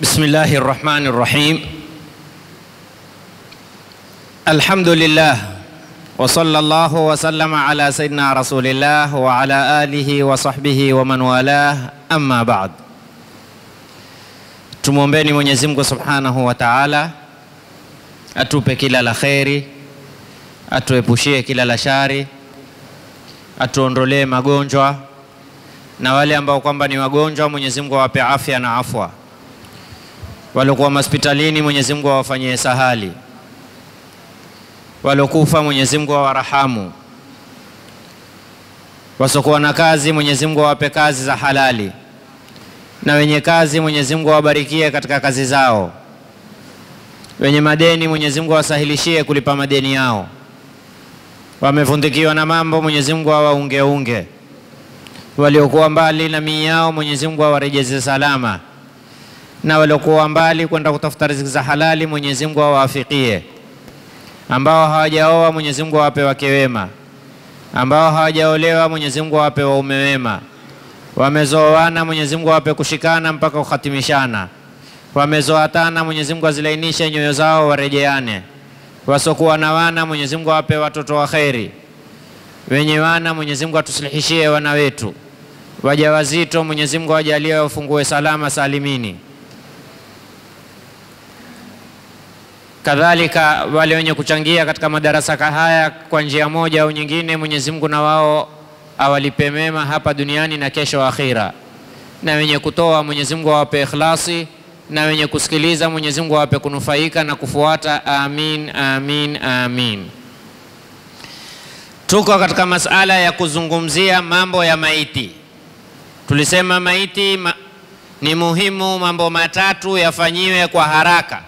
بسم الله الرحمن الرحيم الحمد لله وصلى الله وسلم على سيدنا رسول الله وعلى آله وصحبه ومن والاه أما بعد tumwombeni Mwenyezi Mungu Subhanahu wa Ta'ala atupe kila la kheri, atuepushie kila la shari, atuondolee magonjwa na wale ambao kwamba ni wagonjwa, Mwenyezi Mungu awape afya na afwa. Waliokuwa hospitalini, Mwenyezi Mungu awafanyie sahali. Waliokufa, Mwenyezi Mungu awarahamu. Wasiokuwa na kazi, Mwenyezi Mungu awape kazi za halali, na wenye kazi, Mwenyezi Mungu awabarikie katika kazi zao. Wenye madeni, Mwenyezi Mungu awasahilishie kulipa madeni yao. Wamevundikiwa na mambo, Mwenyezi Mungu awaungeunge waliokuwa mbali na mii yao Mwenyezi Mungu awarejeze salama, na waliokuwa mbali kwenda kutafuta riziki za halali Mwenyezi Mungu awaafikie. Ambao hawajaoa Mwenyezi Mungu awape wake wema, ambao hawajaolewa Mwenyezi Mungu awape waume wema, wamezoana Mwenyezi Mungu awape kushikana mpaka kuhatimishana, wamezoatana Mwenyezi Mungu azilainishe nyoyo zao warejeane, wasokuwa na wana Mwenyezi Mungu awape watoto wa kheri wenye wana Mwenyezi Mungu atusilihishie wana wetu, wajawazito Mwenyezi Mungu awajalie wafungue salama salimini. Kadhalika wale wenye kuchangia katika madarasa haya kwa njia moja au nyingine, Mwenyezi Mungu na wao awalipe mema hapa duniani na kesho akhira, na wenye kutoa Mwenyezi Mungu awape ikhlasi, na wenye kusikiliza Mwenyezi Mungu awape kunufaika na kufuata. Amin, amin, amin. Tuko katika masala ya kuzungumzia mambo ya maiti. Tulisema maiti ma, ni muhimu mambo matatu yafanyiwe kwa haraka.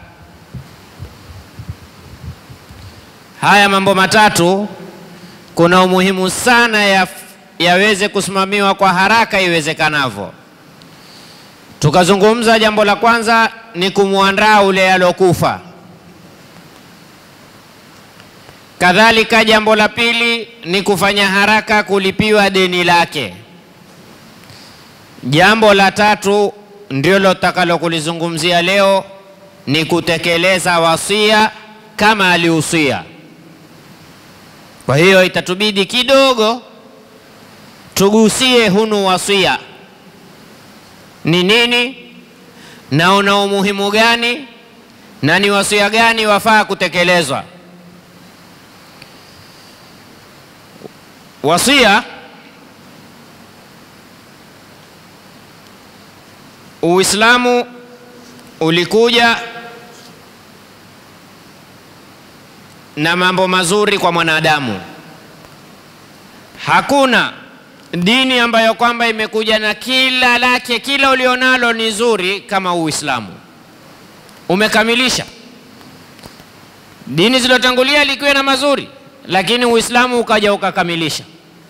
Haya mambo matatu kuna umuhimu sana ya, yaweze kusimamiwa kwa haraka iwezekanavyo. Tukazungumza jambo la kwanza ni kumwandaa ule alokufa. Kadhalika, jambo la pili ni kufanya haraka kulipiwa deni lake. Jambo la tatu ndilo takalo kulizungumzia leo ni kutekeleza wasia kama alihusia. Kwa hiyo itatubidi kidogo tugusie hunu wasia ni nini na una umuhimu gani na ni wasia gani wafaa kutekelezwa. Wasia, Uislamu ulikuja na mambo mazuri kwa mwanadamu. Hakuna dini ambayo kwamba imekuja na kila lake, kila ulionalo ni zuri kama Uislamu. Umekamilisha. Dini zilizotangulia likiwa na mazuri, lakini Uislamu ukaja ukakamilisha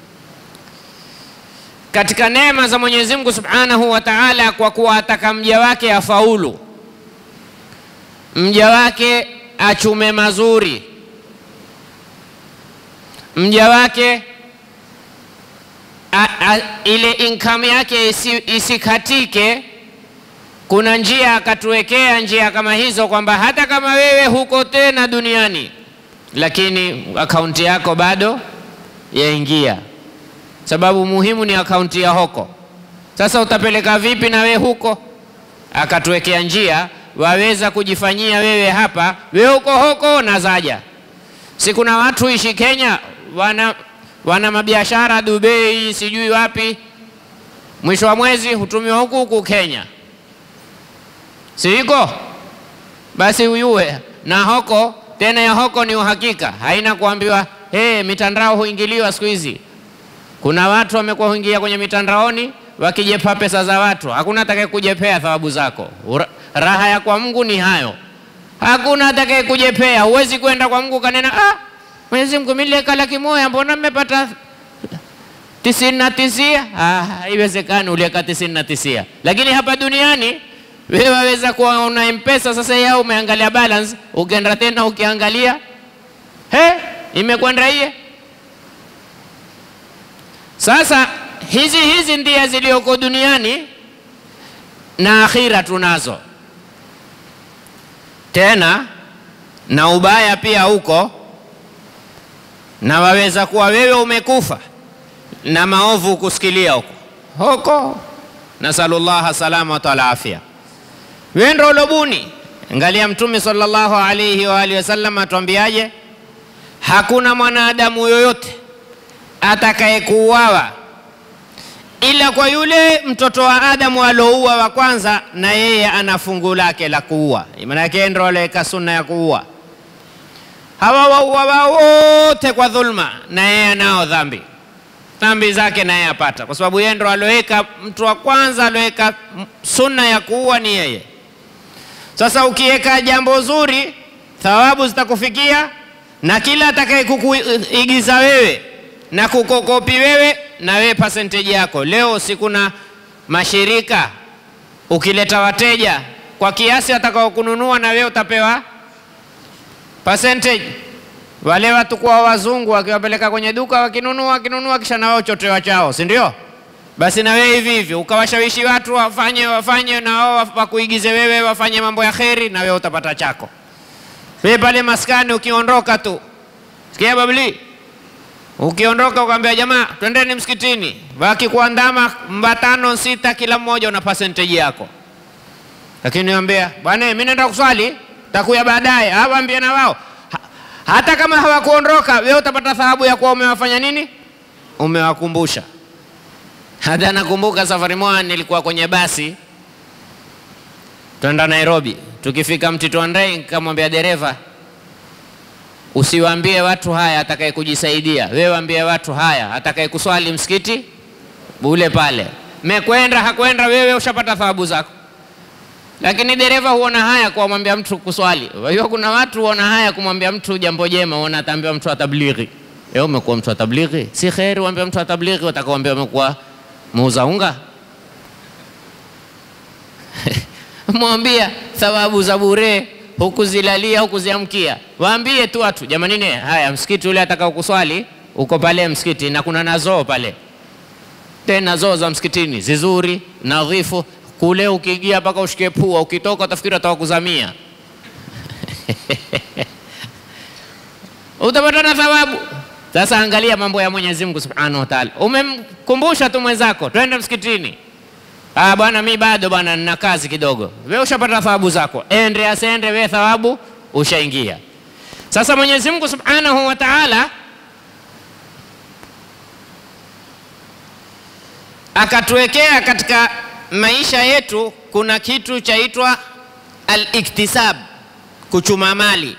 katika neema za Mwenyezi Mungu Subhanahu wa Ta'ala, kwa kuwa ataka mja wake afaulu, mja wake achume mazuri, mja wake a, a, ile income yake isi, isikatike. Kuna njia akatuwekea njia kama hizo, kwamba hata kama wewe huko tena duniani, lakini akaunti yako bado yaingia sababu muhimu ni akaunti ya hoko. Sasa utapeleka vipi na we huko? Akatuwekea njia, waweza kujifanyia wewe hapa, wewe huko hoko na zaja. Si kuna watu ishi Kenya wana, wana mabiashara Dubai, sijui wapi, mwisho wa mwezi hutumiwa huku huku Kenya, si iko basi uyue na hoko tena. Ya hoko ni uhakika, haina kuambiwa hey, mitandao huingiliwa siku hizi kuna watu wamekuwa huingia kwenye mitandaoni wakijepa pesa za watu, hakuna atakaye kujepea thawabu zako. Raha ya kwa Mungu ni hayo, hakuna atakaye kujepea. Huwezi kwenda kwa Mungu kanena, ah, Mwenyezi Mungu mimi nileka laki moja, mbona mmepata tisini na tisia? Ah, haiwezekani, ulieka tisini na tisia. Lakini hapa duniani wewe waweza kuwa una M-Pesa sasa, yao umeangalia balance, ukienda tena ukiangalia, he, imekwenda iye Sasa hizi hizi ndia zilioko duniani na akhira tunazo. tena na ubaya pia huko, na waweza kuwa wewe umekufa na maovu kusikilia huko huko, nasalullaha salamata wal afya. Wewe ndio ulobuni. Angalia Mtume sallallahu alayhi wa alihi wasallam atuambiaje? Hakuna mwanadamu yoyote atakayekuuawa ila kwa yule mtoto wa Adamu alouua wa kwanza, na yeye ana fungu lake la kuua. Maana yake ndio aloweka sunna ya kuua. Hawa wauawa wote kwa dhulma, na yeye anao dhambi, dhambi zake na yeye apata, kwa sababu yeye ndio aloweka, mtu wa kwanza aloweka sunna ya kuua ni yeye. Sasa ukiweka jambo zuri, thawabu zitakufikia, na kila atakaye kukuigiza wewe na kukokopi wewe na wewe percentage yako. Leo si kuna mashirika, ukileta wateja kwa kiasi watakao kununua, na wewe utapewa percentage. Wale watu kwa wazungu wakiwapeleka kwenye duka, wakinunua wakinunua, kisha na wao chotewa chao, si ndio? Basi na wewe hivi hivi ukawashawishi watu wafanye wafanye, na wao wakuigize wewe, wafanye mambo ya kheri, na wewe utapata chako. Wewe pale maskani ukiondoka tu, sikia babli Ukiondoka ukaambia jamaa, twendeni msikitini, wakikuandama mbatano sita, kila mmoja una percentage yako. Lakini niambia bwana, mimi naenda kuswali, takuya baadaye. Hawaambia na wao ha, hata kama hawakuondoka, wewe utapata thawabu ya kuwa umewafanya nini, umewakumbusha. Hata nakumbuka safari moja nilikuwa kwenye basi twenda Nairobi, tukifika Mtito Andrei, nikamwambia dereva Usiwaambie watu haya atakaye kujisaidia, wewe waambie watu haya atakaye kuswali msikiti ule pale. Mekwenda hakwenda, wewe ushapata thawabu zako. Lakini dereva huona haya kumwambia mtu kuswali. Kwa hiyo kuna watu huona haya kumwambia mtu jambo jema, huona ataambiwa mtu wa tablighi. Wewe umekuwa mtu wa tablighi, si kheri uambie mtu wa tablighi, utakaoambia umekuwa muuza unga mwambia thawabu za bure hukuzilalia hukuziamkia. Waambie tu watu jamani, ne haya, msikiti ule atakao kuswali uko pale msikiti, na kuna nazoo pale, tena zoo za msikitini zizuri nadhifu. Kule ukiingia mpaka ushike pua, ukitoka utafikiri atawakuzamia utapata na thawabu. Sasa angalia mambo ya Mwenyezi Mungu Subhanahu wa Ta'ala, umemkumbusha tu mwenzako twende msikitini Ah, bwana mi bado bwana nina kazi kidogo. Wewe ushapata thawabu zako, ende asende, wewe thawabu ushaingia. Sasa Mwenyezi Mungu Subhanahu wa Ta'ala akatuwekea katika maisha yetu kuna kitu chaitwa al-iktisab, kuchuma mali.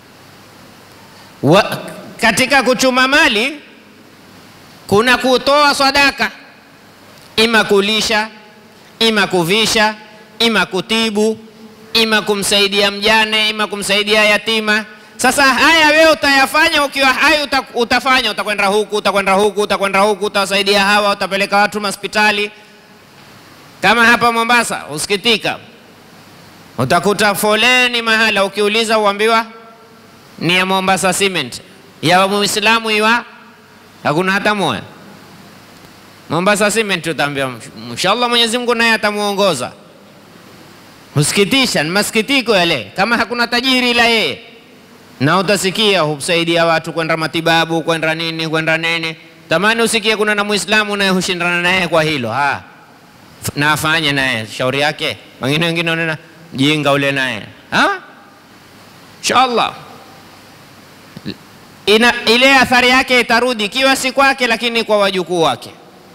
Wa, katika kuchuma mali kuna kutoa sadaka, ima kulisha ima kuvisha, ima kutibu, ima kumsaidia mjane, ima kumsaidia yatima. Sasa haya wewe utayafanya ukiwa hai, uta, utafanya utakwenda huku, utakwenda huku, utakwenda huku, utawasaidia hawa, utapeleka watu hospitali. Kama hapa Mombasa, usikitika, utakuta foleni mahala, ukiuliza uambiwa ni ya Mombasa Cement, ya Muislamu iwa hakuna hata moja. Mombasa Cement utaambia inshallah Mwenyezi Mungu naye atamuongoza. Husikitisha, ni masikitiko yale, kama hakuna tajiri ila yeye. Na utasikia husaidia watu kwenda matibabu, kwenda nini, kwenda nini. Tamani usikie kuna na Muislamu naye hushindana naye kwa hilo. Ha. Na afanye naye shauri yake. Wengine wengine wanaona jinga ule naye. Ha? Inshallah. Ina, ile athari yake itarudi ikiwa si kwake, lakini kwa wajukuu wake.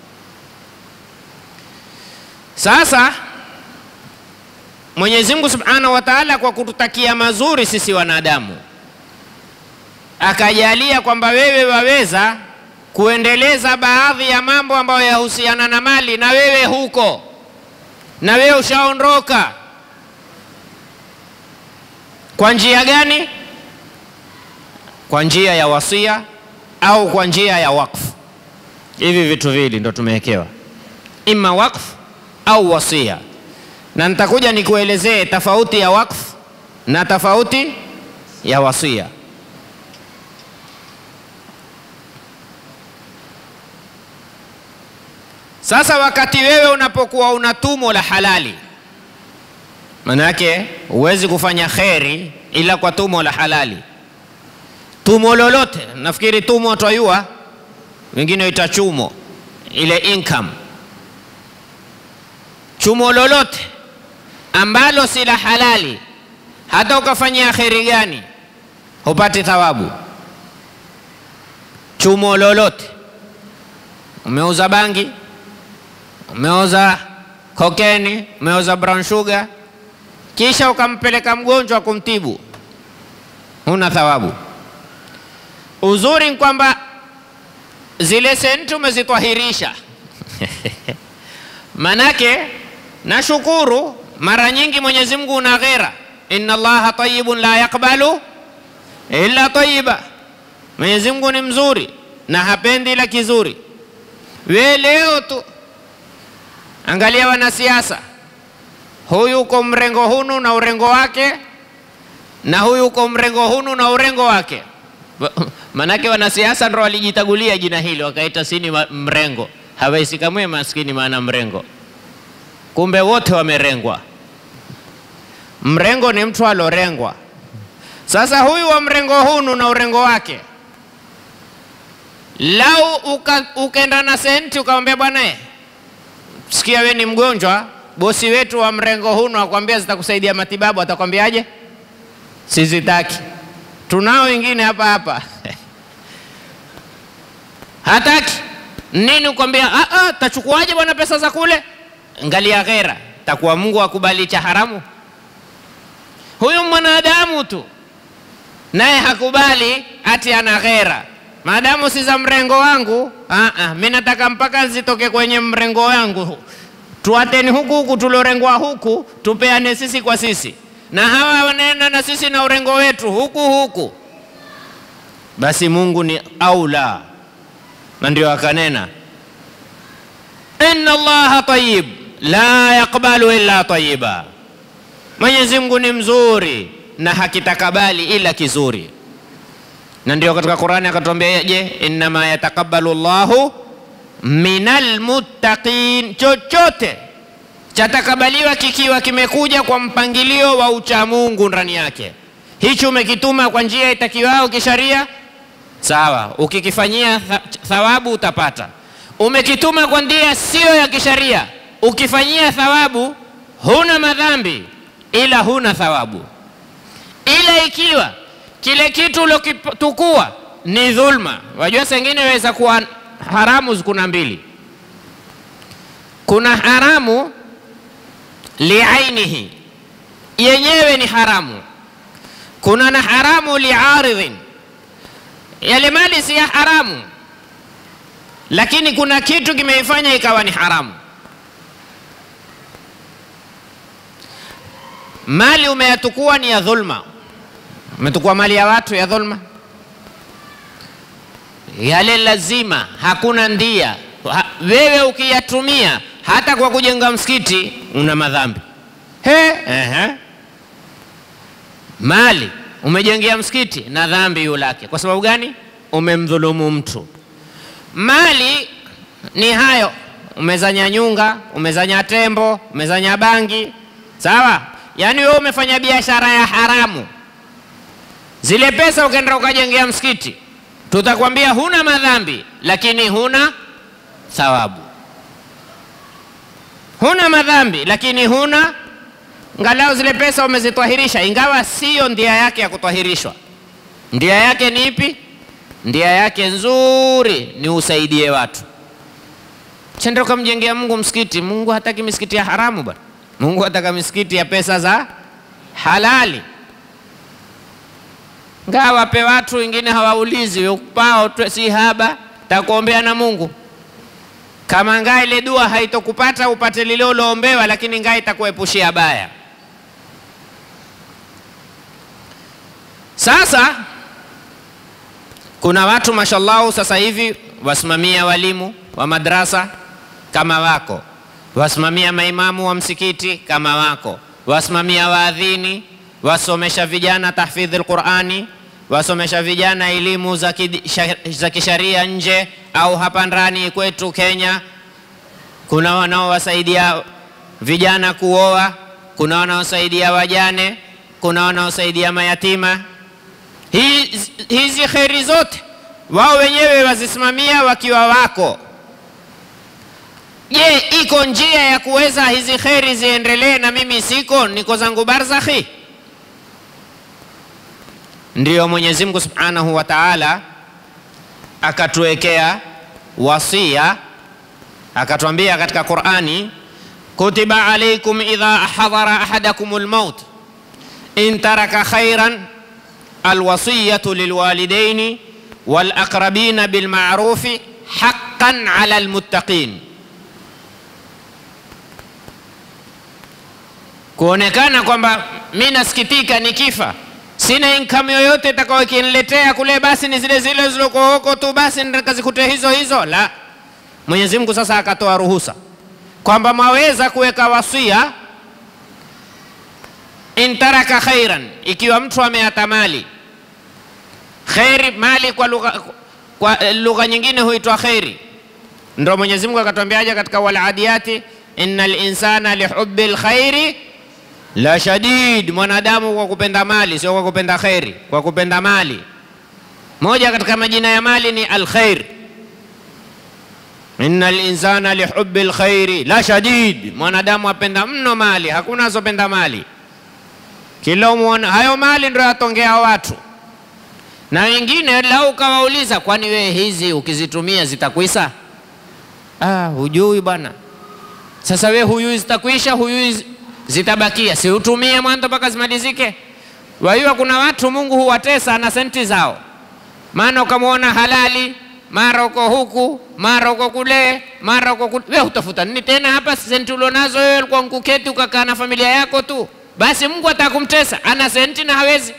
Sasa Mwenyezi Mungu Subhanahu wa Ta'ala kwa kututakia mazuri sisi wanadamu, akajalia kwamba wewe waweza kuendeleza baadhi ya mambo ambayo yahusiana na mali, na wewe huko, na wewe ushaondoka. Kwa njia gani? Kwa njia ya wasia au kwa njia ya wakfu. Hivi vitu viwili ndo tumewekewa, ima wakfu au wasia, na nitakuja nikuelezee tofauti ya wakfu na tofauti ya wasia. Sasa wakati wewe unapokuwa una tumo la halali, Manake huwezi kufanya kheri ila kwa tumo la halali. Tumo lolote, nafikiri tumo twayua, wengine ita chumo, ile income. Chumo lolote ambalo si la halali, hata ukafanyia kheri gani, hupati thawabu. Chumo lolote, umeuza bangi, umeuza kokeni, umeuza brown sugar, kisha ukampeleka mgonjwa kumtibu, huna thawabu. Uzuri ni kwamba zile senti umezitwahirisha manake nashukuru, mara nyingi Mwenyezi Mungu una ghera, inna Allaha tayyibun la yaqbalu illa tayyiba. Mwenyezi Mungu ni mzuri na hapendi ila kizuri. We leo tu angalia wanasiasa, huyu uko mrengo hunu na urengo wake, na huyu uko mrengo hunu na urengo wake. Manake wanasiasa ndo walijitagulia jina hili wakaita sini mrengo, hawaisikamwe maskini maana mrengo kumbe wote wamerengwa. Mrengo ni mtu alorengwa. Sasa huyu wa mrengo hunu na urengo wake, lau ukenda uka na senti ukamwambia, bwana sikia, we ni mgonjwa, bosi wetu wa mrengo hunu akwambia zitakusaidia matibabu, atakwambiaje? Sizitaki. Tunao wengine hapa hapa hataki nini, ukwambia tachukuaje bwana pesa za kule Ngalia ghera, takuwa Mungu akubali cha haramu? Huyu mwanadamu tu naye hakubali ati ana ghera, maadamu si za mrengo wangu. Mi nataka mpaka zitoke kwenye mrengo wangu, tuateni huku huku tulorengwa huku, tupeane sisi kwa sisi, na hawa wanaenda na sisi na urengo wetu huku huku. Basi Mungu ni aula, na ndio akanena inna Allaha tayyib la yaqbalu illa tayyiba, Mwenyezi Mungu ni mzuri na hakitakabali ila kizuri. Na ndio katika Qur'ani akatuambia, je, innama yataqabbalu Allahu minal muttaqin, chochote chatakabaliwa kikiwa kimekuja kwa mpangilio wa uchamungu ndani yake. Hichi umekituma kwa njia itakiwao kisharia, sawa, ukikifanyia thawabu utapata. Umekituma kwa njia siyo ya kisharia ukifanyia thawabu huna madhambi ila huna thawabu. Ila ikiwa kile kitu ulokitukua ni dhulma, wajua sengine waweza kuwa haramu. Kuna mbili, kuna haramu liainihi, yenyewe ni haramu. Kuna na haramu liaridhin, yale mali si ya haramu, lakini kuna kitu kimeifanya ikawa ni haramu. Mali umeyatukua ni ya dhulma, umetukua mali ya watu ya dhulma, yale lazima, hakuna ndia. Ha, wewe ukiyatumia hata kwa kujenga msikiti una madhambi he, ehe. Mali umejengea msikiti na dhambi yulake. Kwa sababu gani? Umemdhulumu mtu. Mali ni hayo, umezanya nyunga, umezanya tembo, umezanya bangi, sawa Yaani wewe umefanya biashara ya haramu, zile pesa ukaenda ukajengea msikiti, tutakwambia huna madhambi, lakini huna thawabu. Huna madhambi, lakini huna ngalau zile pesa umezitwahirisha, ingawa siyo ndia yake ya kutwahirishwa. Ndia yake ni ipi? Ndia yake nzuri ni usaidie watu. Chenda ukamjengea Mungu msikiti. Mungu hataki misikiti ya haramu bwana. Mungu ataka misikiti ya pesa za halali. Ngawa wape watu wengine hawaulizi upao si haba takuombea na Mungu. Kama ngaa ile dua haitokupata upate lile uloombewa, lakini ngaa itakuepushia baya. Sasa kuna watu mashallahu, sasa hivi wasimamia walimu wa madrasa kama wako wasimamia maimamu wa msikiti kama wako, wasimamia waadhini, wasomesha vijana tahfidhi lqurani, wasomesha vijana elimu za kisharia nje au hapa ndani kwetu Kenya. Kuna wanaowasaidia vijana kuoa, kuna wanaosaidia wajane, kuna wanaosaidia mayatima. Hizi, hizi kheri zote wao wenyewe wazisimamia wakiwa wako. Je, iko njia ya kuweza hizi kheri ziendelee na mimi siko, niko zangu barzakhi? Ndiyo Mwenyezi Mungu Subhanahu wa Ta'ala akatuwekea wasia, akatwambia katika Qur'ani, kutiba alaykum idha hadara ahadakum almaut in taraka khairan alwasiyatu lilwalidaini walaqrabina bilma'rufi haqqan ala almuttaqin, kuonekana kwamba mi nasikitika nikifa sina income yoyote itakayo kiniletea kule, basi ni zile zile zilizoko huko tu, basi nikazikute hizo hizo. La, Mwenyezi Mungu sasa akatoa ruhusa kwamba mwaweza kuweka wasia, intaraka khairan, ikiwa mtu ameata mali kheri. Mali kwa lugha kwa lugha nyingine huitwa kheri. Ndio Mwenyezi Mungu akatwambiaje katika waladiyati, innal insana lihubbi lkhairi la shadid, mwanadamu kwa kupenda mali, sio kwa kupenda kheri, kwa kupenda mali. Moja katika majina ya mali ni alkhair. Innal insana lihubbi lkhairi la shadid, mwanadamu apenda mno mali, hakuna asopenda mali. Kila umwona hayo mali ndio yatongea watu, na wengine lau ukawauliza, kwani wewe hizi ukizitumia zitakwisa? Ah, hujui bwana. Sasa we huyui zitakwisha, huyui zitabakia, si utumie mwanzo mpaka zimalizike. Wajua kuna watu Mungu huwatesa na senti zao, maana ukamwona halali, mara uko huku, mara uko kule, mara uko kule. Wewe utafuta nini tena hapa? Senti ulionazo wewe, ulikuwa nkuketi ukakaa na familia yako tu, basi Mungu atakumtesa. Ana senti na hawezi,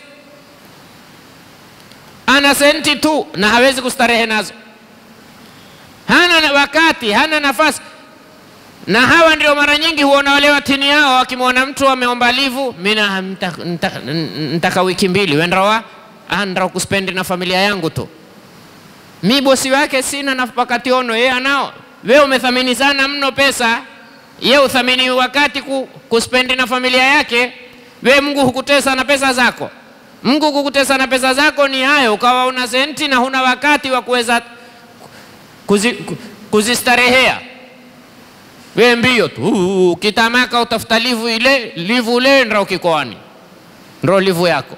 ana senti tu na hawezi kustarehe nazo, hana wakati, hana nafasi na hawa ndio mara nyingi huona wale watini yao, wakimwona mtu ameomba livu, mina ntaka wiki mbili wendawa andra kuspendi na familia yangu tu, mi bosi wake sina na wakati ono, yeye anao. We umethamini sana mno pesa, ye uthamini wakati ku, kuspendi na familia yake. We Mungu hukutesa na pesa zako. Mungu kukutesa na pesa zako ni hayo, ukawa una senti na huna wakati wa kuweza kuzi, kuzistarehea we mbio tu ukitamaka utafuta livu ile livu ile ndio kikoani ndio livu yako.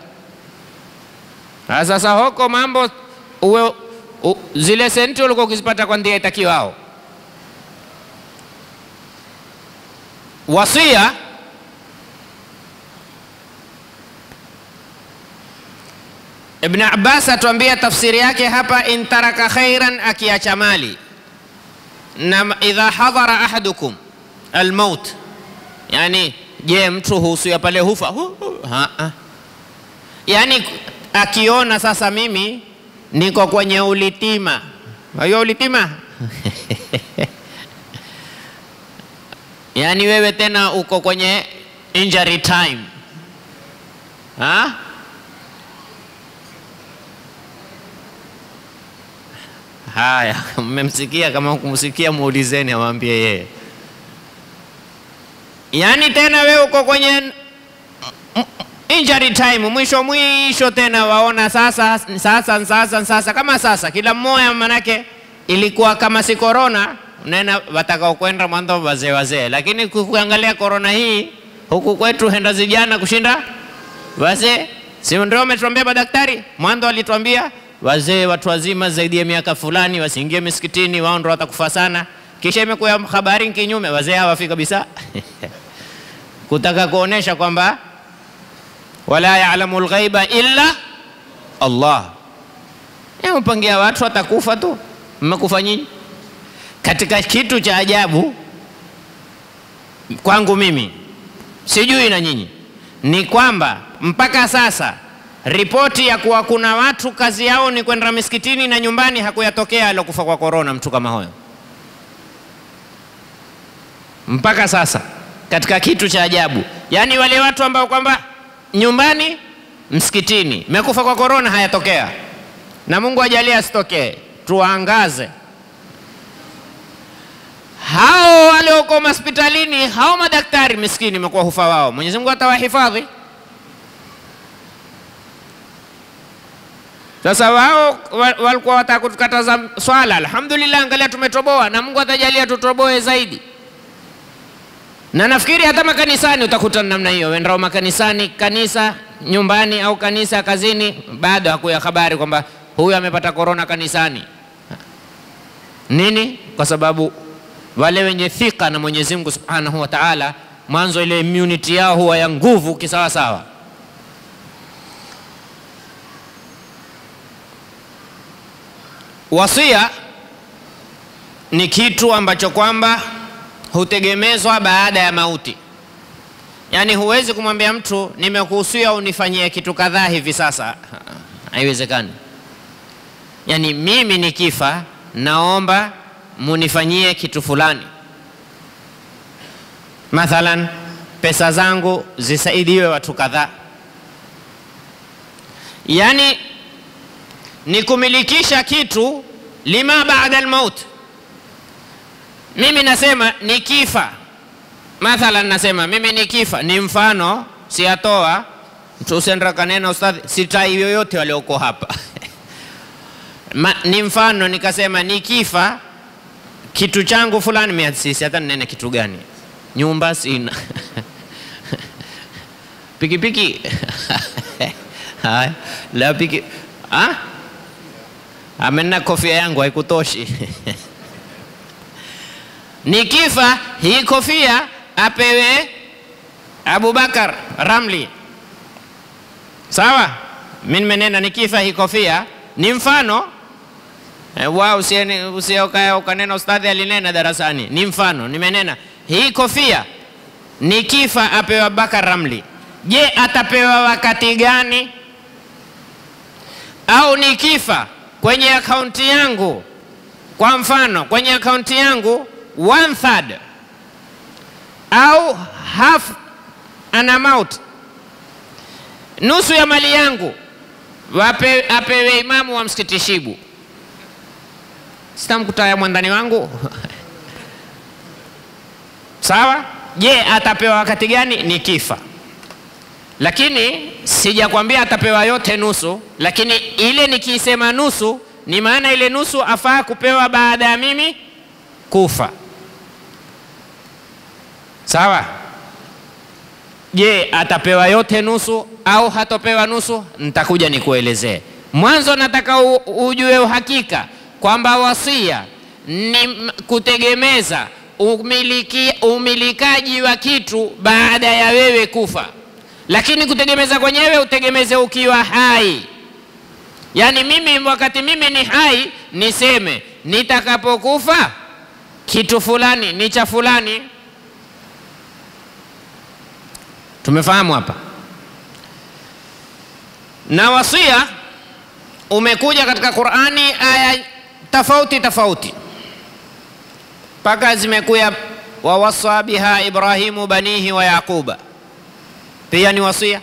Sasa hoko mambo uwe, u, zile senti ulikuwa ukizipata kwa ndia itakiwao. Wasia Ibn Abbas atuambia tafsiri yake hapa, intaraka khairan, akiacha mali na idha hadhara ahadukum almaut, yani je, mtu husuya pale hufa hu, hu, ha, ha. Yani akiona sasa mimi niko kwenye ulitima, hiyo ulitima yani wewe tena uko kwenye injury time ha? Haya, mmemsikia? Kama kumsikia muulizeni, amwambie yeye. Yaani tena we uko kwenye injury time, mwisho mwisho tena waona sasa sasa sasa sasa, kama sasa kila mmoja, manake ilikuwa kama si corona, nena watakao kwenda mwanzo wazee wazee, lakini kuangalia corona hii huku kwetu henda zijana kushinda wazee, si ndio? Umetuambia madaktari mwanzo walituambia wazee watu wazima zaidi ya miaka fulani wasiingie misikitini, wao ndio watakufa sana. Kisha imekuwa habari kinyume, wazee hawafi kabisa kutaka kuonesha kwamba wala ya'lamu lghaiba illa Allah. Mpangia watu watakufa tu, mmekufa nyinyi. Katika kitu cha ajabu kwangu mimi, sijui na nyinyi, ni kwamba mpaka sasa ripoti ya kuwa kuna watu kazi yao ni kwenda misikitini na nyumbani, hakuyatokea alokufa kwa korona mtu kama huyo mpaka sasa, katika kitu cha ajabu. Yaani wale watu ambao kwamba nyumbani, msikitini, mekufa kwa korona hayatokea, na Mungu ajalie asitokee, tuangaze. hao walioko hospitalini, hao madaktari miskini, imekuwa hufa wao. Mwenyezi Mungu atawahifadhi. Sasa wao wa- walikuwa wataka kutukataza swala, alhamdulillah, angalia tumetoboa, na Mungu atajalia tutoboe zaidi. Na nafikiri hata makanisani utakuta namna hiyo, wendao makanisani, kanisa nyumbani au kanisa kazini, bado hakuya habari kwamba huyu amepata korona kanisani. Nini? Kwa sababu wale wenye thika na Mwenyezi Mungu Subhanahu wa Ta'ala, mwanzo ile immunity yao huwa ya nguvu kisawasawa. Wasia ni kitu ambacho kwamba hutegemezwa baada ya mauti. Yaani huwezi kumwambia mtu nimekuhusia unifanyie kitu kadhaa hivi sasa, haiwezekani. Yaani mimi nikifa, naomba munifanyie kitu fulani, mathalan pesa zangu zisaidiwe watu kadhaa, yaani ni kumilikisha kitu lima baada almaut. Mimi nasema nikifa, mathalan nasema mimi nikifa, ni mfano siyatoa mtu usenda kanena ustadhi, sitai yoyote walioko hapa Ma, ni mfano nikasema nikifa kitu changu fulani, mimi sisi hata ninene kitu gani, nyumba sina pikipiki haya la piki ah amena kofia yangu haikutoshi nikifa hii kofia apewe Abubakar Ramli, sawa. Mimi nimenena nikifa hii kofia ni mfano e, wa usiokaa ukanena ustadhi alinena darasani, ni mfano nimenena hii kofia nikifa apewe Abubakar Ramli. Je, atapewa wakati gani? Au nikifa kwenye akaunti yangu, kwa mfano kwenye akaunti yangu one third au half an amount, nusu ya mali yangu wape, apewe imamu wa msikiti Shibu. Sitamkutaya mwandani wangu sawa. Je, atapewa wakati gani? Nikifa. Lakini sijakwambia atapewa yote nusu, lakini ile nikiisema nusu ni maana ile nusu afaa kupewa baada ya mimi kufa. Sawa. Je, atapewa yote nusu au hatopewa nusu? Nitakuja nikuelezee. Mwanzo nataka u, ujue uhakika kwamba wasia ni m- kutegemeza umiliki, umilikaji wa kitu baada ya wewe kufa, lakini kutegemeza kwenyewe utegemeze ukiwa hai. Yaani mimi wakati mimi ni hai niseme nitakapokufa kitu fulani ni cha fulani. Tumefahamu hapa? Na wasia umekuja katika Qur'ani aya tofauti tofauti, mpaka zimekuya wawasa biha Ibrahimu banihi wa Yaquba, pia ni wasia.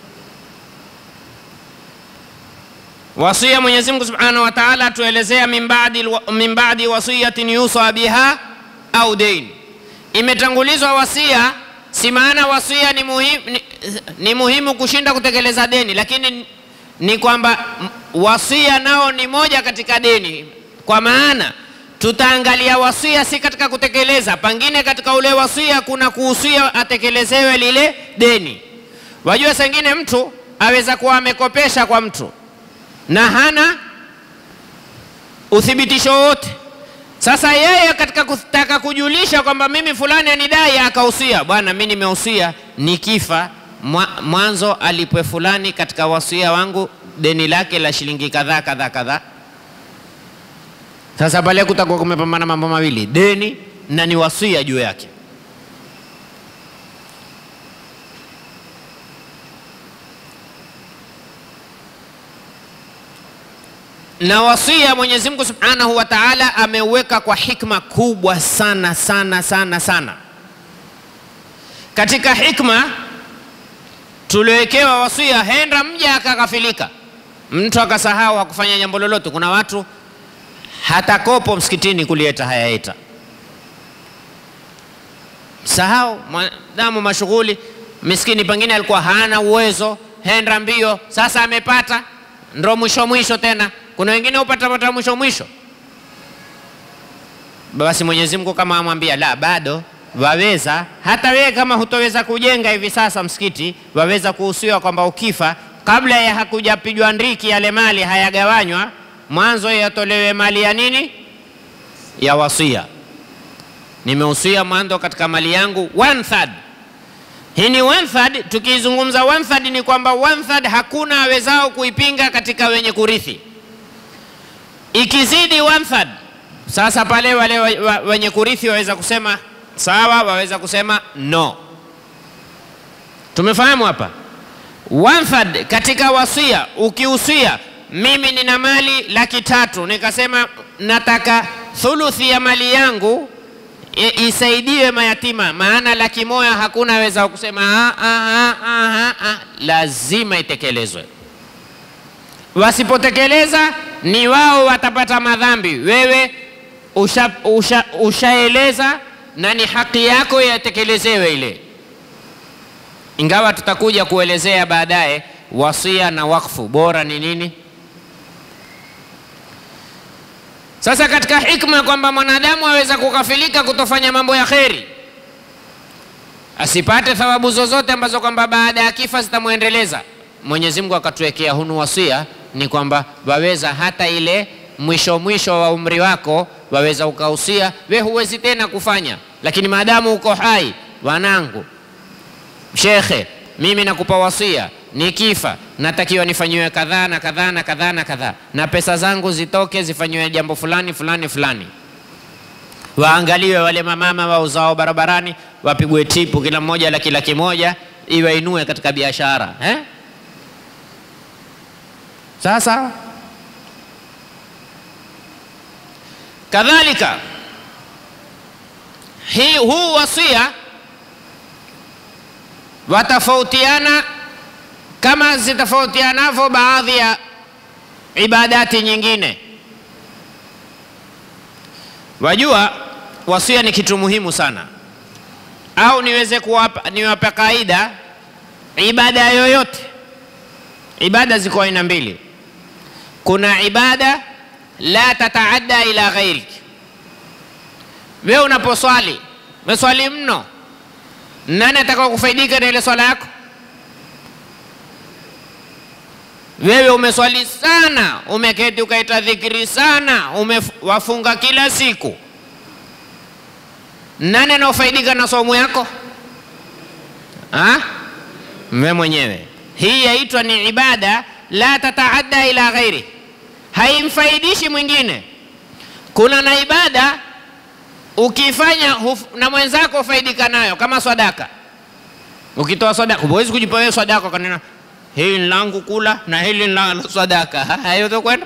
Wasia Mwenyezi Mungu Subhanahu wa Ta'ala atuelezea min ba'di min ba'di wasiyatin yusa biha au dain. Imetangulizwa wasia, si maana wasia ni muhimu, ni, ni muhimu kushinda kutekeleza deni, lakini ni kwamba m- wasia nao ni moja katika deni, kwa maana tutaangalia wasia si katika kutekeleza, pengine katika ule wasia kuna kuhusia atekelezewe lile deni. Wajua, sengine mtu aweza kuwa amekopesha kwa mtu na hana uthibitisho wote. Sasa yeye katika kutaka kujulisha kwamba mimi fulani anidai, akahusia, bwana, mimi nimehusia nikifa mwa- mwanzo alipwe fulani katika wasia wangu deni lake la shilingi kadhaa kadhaa kadhaa. Sasa pale kutakuwa kumepambana mambo mawili, deni na ni wasia juu yake. na wasia Mwenyezi Mungu Subhanahu wa Ta'ala ameuweka kwa hikma kubwa sana sana sana sana. Katika hikma tuliowekewa wasia, henda mja akaghafilika, mtu akasahau hakufanya jambo lolote. Kuna watu hata kopo msikitini kulieta hayaeta, sahau mwanadamu mashughuli, miskini pengine alikuwa hana uwezo, henda mbio, sasa amepata, ndo mwisho mwisho tena. Kuna wengine hupata pata mwisho mwisho, basi Mwenyezi Mungu kama amwambia la, bado waweza. Hata wewe kama hutoweza kujenga hivi sasa msikiti, waweza kuhusiwa kwamba ukifa, kabla ya hakujapigwa ndiki yale mali hayagawanywa, mwanzo yatolewe mali ya nini, ya wasia nimehusia mwanzo katika mali yangu one third. Hii ni one third. Tukizungumza one third ni kwamba one third hakuna awezao kuipinga katika wenye kurithi. Ikizidi one third, sasa pale wale wa, wa, wenye kurithi waweza kusema sawa, waweza kusema no. Tumefahamu hapa? One third katika wasia, ukihusia mimi nina mali laki tatu nikasema nataka thuluthi ya mali yangu isaidiwe mayatima, maana laki moja hakuna aweza kusema ah, ah, ah, ah, ah. Lazima itekelezwe. Wasipotekeleza ni wao watapata madhambi. Wewe ushaeleza usha, usha na ni haki yako yatekelezewe ile, ingawa tutakuja kuelezea baadaye wasia na wakfu bora ni nini. Sasa katika hikma kwamba mwanadamu aweza kukafilika kutofanya mambo ya kheri, asipate thawabu zozote ambazo kwamba baada ya kifa zitamwendeleza. Mwenyezi Mungu akatuwekea hunu wasia, ni kwamba waweza hata ile mwisho mwisho wa umri wako waweza ukahusia, we huwezi tena kufanya, lakini maadamu uko hai, wanangu, shekhe, mimi nakupa wasia nikifa natakiwa nifanyiwe kadhaa na kadhaa na kadhaa na kadhaa, na pesa zangu zitoke zifanyiwe jambo fulani fulani fulani. Waangaliwe wale mamama wauzao barabarani, wapigwe tipu kila mmoja laki laki moja, iwainue katika biashara eh? Sasa kadhalika hii huu wasia watafautiana kama zitofautianavyo baadhi ya ibadati nyingine. Wajua, wasia ni kitu muhimu sana, au niweze kuwapa niwape kaida, ibada yoyote. Ibada ziko aina mbili. Kuna ibada la tataadda ila ghairik. Wewe unaposwali meswali mno, nani atakao kufaidika na ile swala yako? Wewe umeswali sana, umeketi ukaita dhikiri sana, umewafunga kila siku, nani anaofaidika na somo yako? Wewe mwenyewe. Hii yaitwa ni ibada la tataadda ila ghairi, haimfaidishi mwingine. Kuna na ibada ukifanya na mwenzako ufaidika nayo, kama swadaka. Ukitoa swadaka, huwezi kujipa wewe swadaka kanena hili ni langu kula na hili ni la sadaka. Hayo kwenda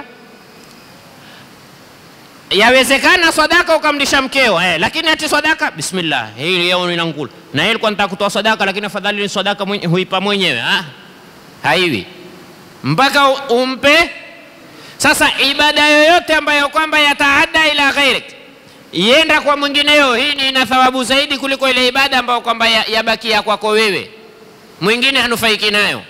yawezekana sadaka ukamlisha mkeo eh, lakini ati sadaka bismillah, hili yao ni langu kula na hili kwa nitaka kutoa sadaka, lakini afadhali ni sadaka mwenye, huipa mwenyewe ah, haiwi mpaka umpe. Sasa ibada yoyote ambayo kwamba yataada ila ghairik, ienda kwa mwingineyo, hii ni ina thawabu zaidi kuliko ile ibada ambayo kwamba yabakia ya kwako wewe, mwingine hanufaiki nayo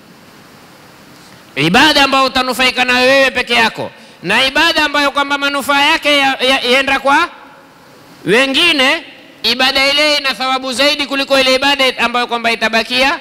ibada ambayo utanufaika nayo wewe peke yako na ibada ambayo kwamba manufaa yake yaenda ya, ya kwa wengine, ibada ile ina thawabu zaidi kuliko ile ibada ambayo kwamba itabakia.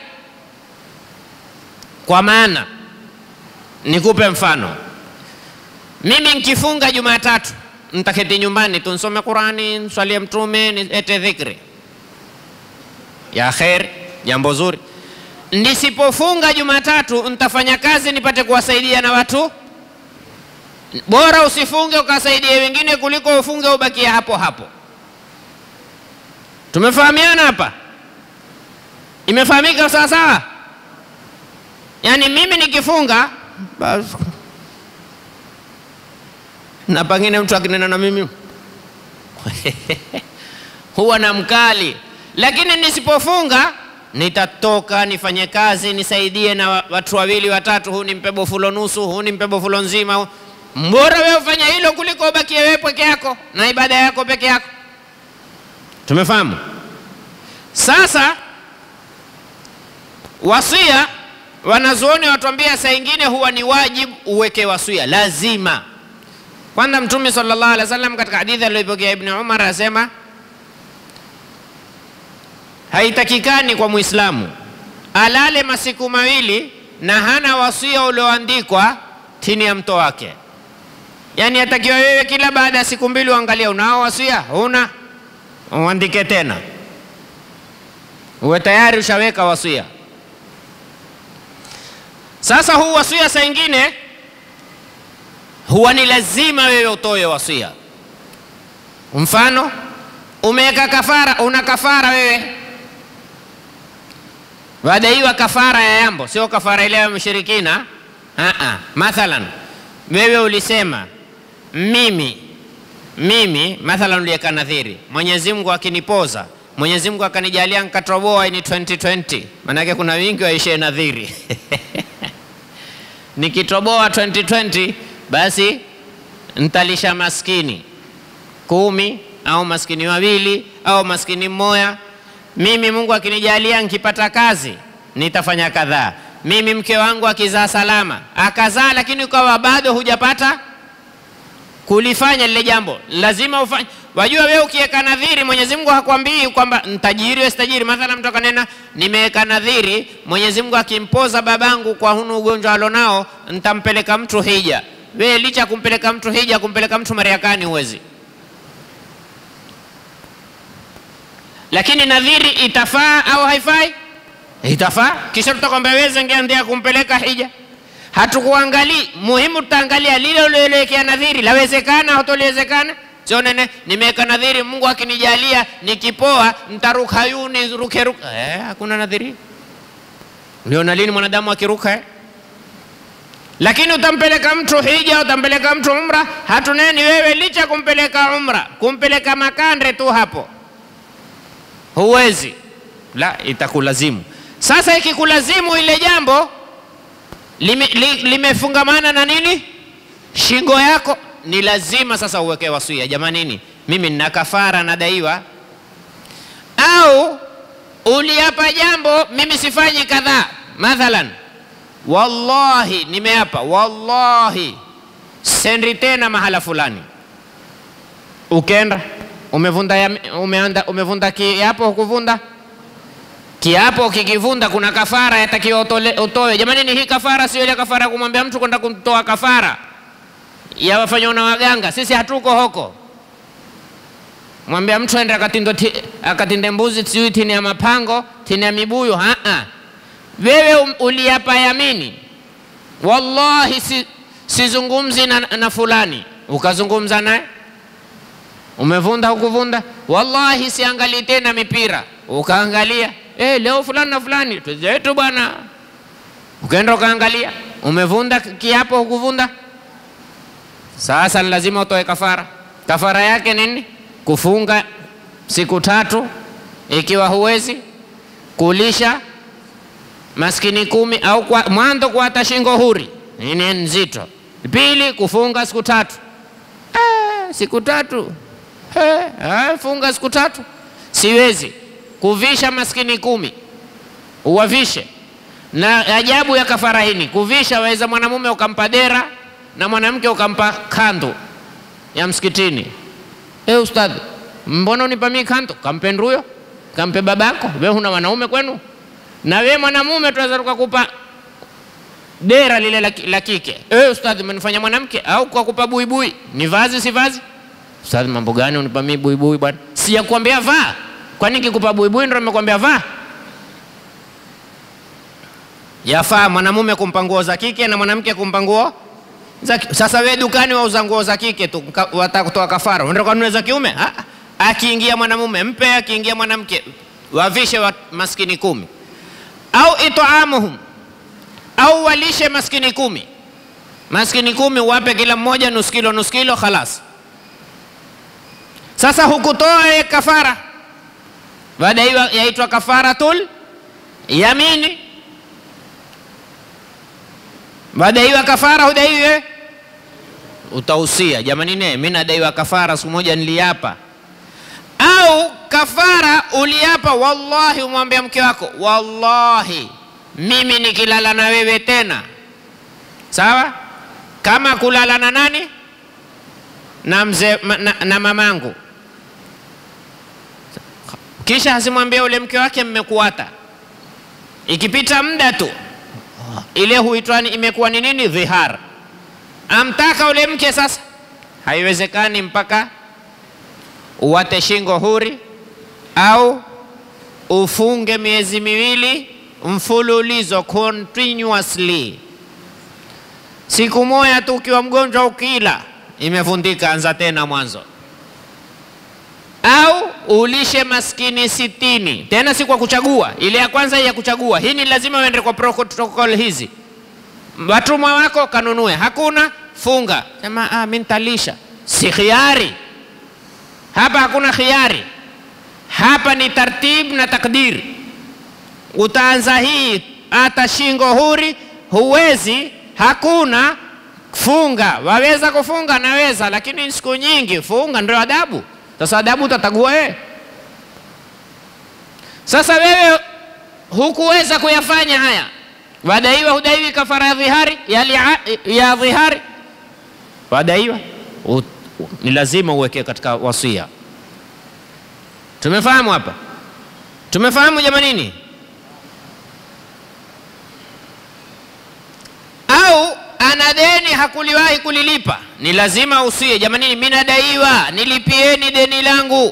Kwa maana nikupe mfano, mimi nkifunga Jumatatu ntaketi nyumbani tu nsome Qurani, nswalie Mtume, niete dhikri ya khair, jambo zuri Nisipofunga Jumatatu nitafanya kazi nipate kuwasaidia na watu. Bora usifunge ukasaidia wengine kuliko ufunge ubakie hapo hapo. Tumefahamiana hapa? Imefahamika sawa sawa? Yaani mimi nikifunga basi, na pengine mtu akinena na mimi huwa na mkali, lakini nisipofunga nitatoka nifanye kazi nisaidie na watu wawili watatu, huu nimpe bofulo nusu, huu nimpe bofulo nzima. Mbora wewe ufanya hilo kuliko ubakie wewe peke yako na ibada yako peke yako. Tumefahamu? Sasa wasia, wanazuoni watuambia saa ingine huwa ni wajibu uweke wasia, lazima. Kwanza Mtume sallallahu alaihi wasallam katika hadithi aliyopokea Ibn Umar anasema haitakikani kwa Muislamu alale masiku mawili na hana wasia ulioandikwa chini ya mto wake. Yaani atakiwa wewe kila baada ya siku mbili uangalia, unao wasia? Huna, uandike tena, uwe tayari ushaweka wasia. Sasa huu wasia saa ingine huwa ni lazima wewe utoe wasia. Mfano, umeweka kafara, una kafara wewe wadaiwa kafara ya yambo, sio kafara ile ya mshirikina. Aa, mathalan wewe ulisema mimi mimi, mathalan uliweka nadhiri, Mwenyezi Mungu akinipoza, Mwenyezi Mungu akanijalia nkatoboa ni 2020 maanake kuna wingi waishie nadhiri nikitoboa 2020 basi ntalisha maskini kumi au maskini wawili au maskini mmoja mimi Mungu akinijalia nikipata kazi nitafanya kadhaa. Mimi mke wangu akizaa salama, akazaa lakini ukawa bado hujapata kulifanya lile jambo, lazima ufanye. Wajua wewe ukiweka nadhiri, Mwenyezi Mungu hakwambii kwamba ntajiri wewe sitajiri. Mathalan, mtu akanena nimeweka nadhiri, Mwenyezi Mungu akimpoza babangu kwa hunu ugonjwa alonao, ntampeleka mtu hija. Wewe licha ya kumpeleka mtu hija, kumpeleka mtu Marekani huwezi lakini nadhiri itafaa au haifai? Itafaa. Kisha tutakwambia wewe ngeandia kumpeleka hija, hatukuangalii. Muhimu tutaangalia lile uliolekea nadhiri, lawezekana au toliwezekana. Sio nene, nimeweka nadhiri, Mungu akinijalia nikipoa ntaruka yuni ruke ruka. Eh, hakuna nadhiri. Uliona lini mwanadamu akiruka eh? Lakini utampeleka mtu hija, utampeleka mtu umra, hatuneni wewe licha kumpeleka umra, kumpeleka makande tu hapo huwezi la, itakulazimu. Sasa ikikulazimu ile jambo lime, li, limefungamana na nini, shingo yako, ni lazima sasa uweke wasia. Jamanini, mimi nina kafara nadaiwa, au uliapa jambo, mimi sifanyi kadhaa. Mathalan, wallahi, nimeapa wallahi sendi tena mahala fulani, ukenda umevunda ya, umeanda, umevunda kiapo hukuvunda kiapo kikivunda kuna kafara yatakiwa utoe jamani ni hii kafara sio ile kafara ya kumwambia mtu kwenda kumtoa kafara ya wafanywa na waganga sisi hatuko hoko mwambia mtu ende akatinde, akatinde mbuzi sijui tini ya mapango tini ya mibuyu haa wewe um, uliapa yamini wallahi si, sizungumzi na, na fulani ukazungumza naye umevunda hukuvunda, wallahi siangalii tena mipira. Ukaangalia eh, leo fulani na fulani tuzetu bwana, ukaenda ukaangalia, umevunda kiapo hukuvunda. Sasa ni lazima utoe kafara. Kafara yake nini? Kufunga siku tatu, ikiwa huwezi kulisha maskini kumi au kwa, mwanzo kuata shingo huri, nini nzito. Pili, kufunga siku tatu. Ah, siku tatu He, funga siku tatu, siwezi kuvisha maskini kumi, uwavishe. Na ajabu ya kafara hini, kuvisha waweza mwanamume ukampa dera na mwanamke ukampa kandu ya msikitini. E, ustadhi, mbona unipa mimi kandu? Kampe nduyo, kampe babako. We huna wanaume kwenu? Na we mwanamume tunaweza tukakupa dera lile la kike. E, ustadhi, umenifanya mwanamke au kwa kupa buibui? Ni vazi si vazi? Ustadhi, mambo gani unipa mimi buibui bwana? Sijakwambia vaa. Kwani kikupa buibui ndio nimekwambia vaa? Yafaa mwanamume kumpa nguo za kike na mwanamke kumpa nguo za Sasa we dukani wauza nguo za kike tu, wataka kutoa kafara, unaenda kununua za kiume? Akiingia mwanamume mpe, akiingia mwanamke wavishe wa maskini kumi, au itaamuhum, au walishe maskini kumi. Maskini kumi wape kila mmoja nusu kilo nusu kilo, khalas. Sasa hukutoa ye kafara, baada hiyo yaitwa kafaratul yamini. Baada hiyo kafara hudaiwe, utahusia jamani, ne mimi nadaiwa kafara, siku moja niliapa. au kafara uliapa, wallahi, umwambia mke wako, wallahi mimi nikilala na wewe tena, sawa kama kulala na nani na mzee na, na mamangu, kisha asimwambia ule mke wake mmekuata. Ikipita muda tu ile huitwa imekuwa ni nini? Dhihar. Amtaka ule mke sasa, haiwezekani mpaka uwate shingo huri au ufunge miezi miwili mfululizo continuously. Siku moja tu ukiwa mgonjwa ukila imevundika, anza tena mwanzo, au ulishe maskini sitini, tena si kwa kuchagua. Ile ya kwanza ya kuchagua, hii ni lazima uende kwa protocol hizi. Watumwa wako kanunue, hakuna funga, sema ah, mimi nitalisha. Si khiari hapa, hakuna khiari hapa, ni tartib na takdir. Utaanza hii hata shingo huri huwezi, hakuna funga. Waweza kufunga, naweza, lakini siku nyingi funga ndio adabu. Sasa adabu utatagua wewe. Sasa wewe hukuweza kuyafanya haya, wadaiwa, hudaiwi kafara ya dhihari ya, ya dhihari, wadaiwa ni lazima uweke katika wasia. Tumefahamu hapa? Tumefahamu jamanini? Au ana deni hakuliwahi kulilipa, ni lazima usie, jamanini, mimi nadaiwa, nilipieni deni langu.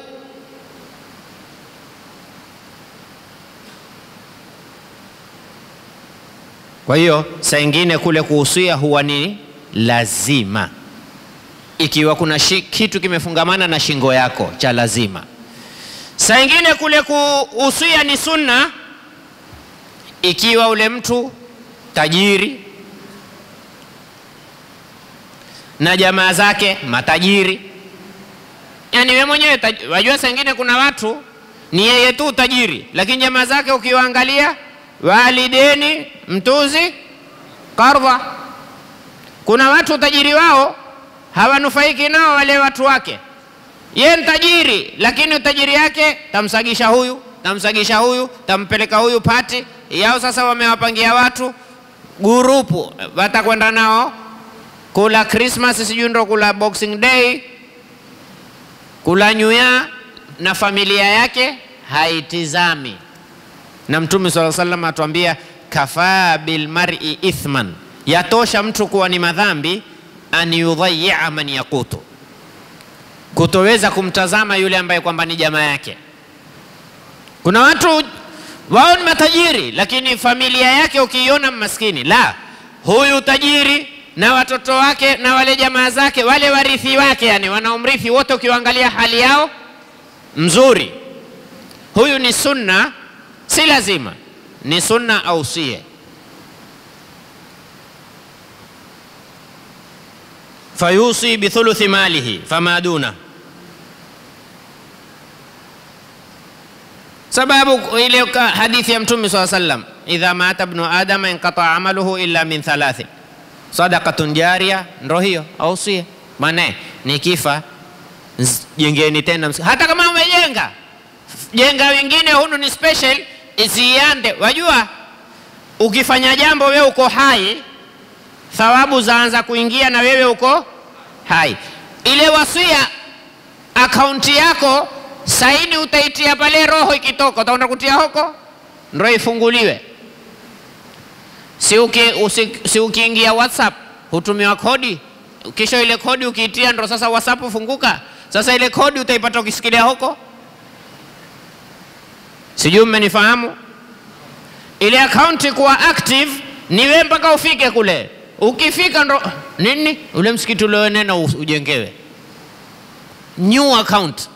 Kwa hiyo saa ingine kule kuhusia huwa ni lazima, ikiwa kuna shi, kitu kimefungamana na shingo yako cha lazima. Saa ingine kule kuhusia ni sunna, ikiwa ule mtu tajiri na jamaa zake matajiri, yaani we mwenyewe wajua, saa ingine kuna watu ni yeye tu tajiri, lakini jamaa zake ukiwaangalia walideni mtuzi kardha. Kuna watu utajiri wao hawanufaiki nao wale watu wake. Ye ni tajiri, lakini utajiri yake tamsagisha huyu tamsagisha huyu tampeleka huyu pati yao. Sasa wamewapangia watu gurupu, watakwenda nao kula Christmas, sijui ndo kula Boxing Day, kula New Year, na familia yake haitizami na Mtume swalla sallam atuambia kafaa bilmar'i ithman, yatosha mtu kuwa ni madhambi an yudhayia man yaqutu, kutoweza kumtazama yule ambaye kwamba ni jamaa yake. Kuna watu wao ni matajiri, lakini familia yake ukiiona maskini. La, huyu tajiri na watoto wake na wale jamaa zake wale warithi wake, yani wanaomrithi wote, ukiwaangalia hali yao mzuri. Huyu ni sunna si lazima, ni sunna au sie. Fayusi bithuluthi malihi fama duna, sababu ile hadithi ya Mtume swalla sallam, idha mata ibnu adama inqata amaluhu illa min thalathin sadaqatun jaria, ndo hiyo au sie. Maana nikifa jengeni tena, hata kama umejenga jenga wengine, hunu ni special isiande. Wajua, ukifanya jambo wewe uko hai, thawabu zaanza kuingia na wewe uko hai. Ile wasia akaunti yako saini utaitia pale, roho ikitoka utaenda kutia huko, ndo ifunguliwe. Si uki, usi, si ukiingia WhatsApp hutumiwa kodi, kisha ile kodi ukiitia ndo sasa WhatsApp ufunguka. Sasa ile kodi utaipata ukisikilia huko Sijui mmenifahamu. Ile akaunti kuwa active ni wewe mpaka ufike kule. Ukifika ndo nini, ule msikiti ulionena ujengewe new account.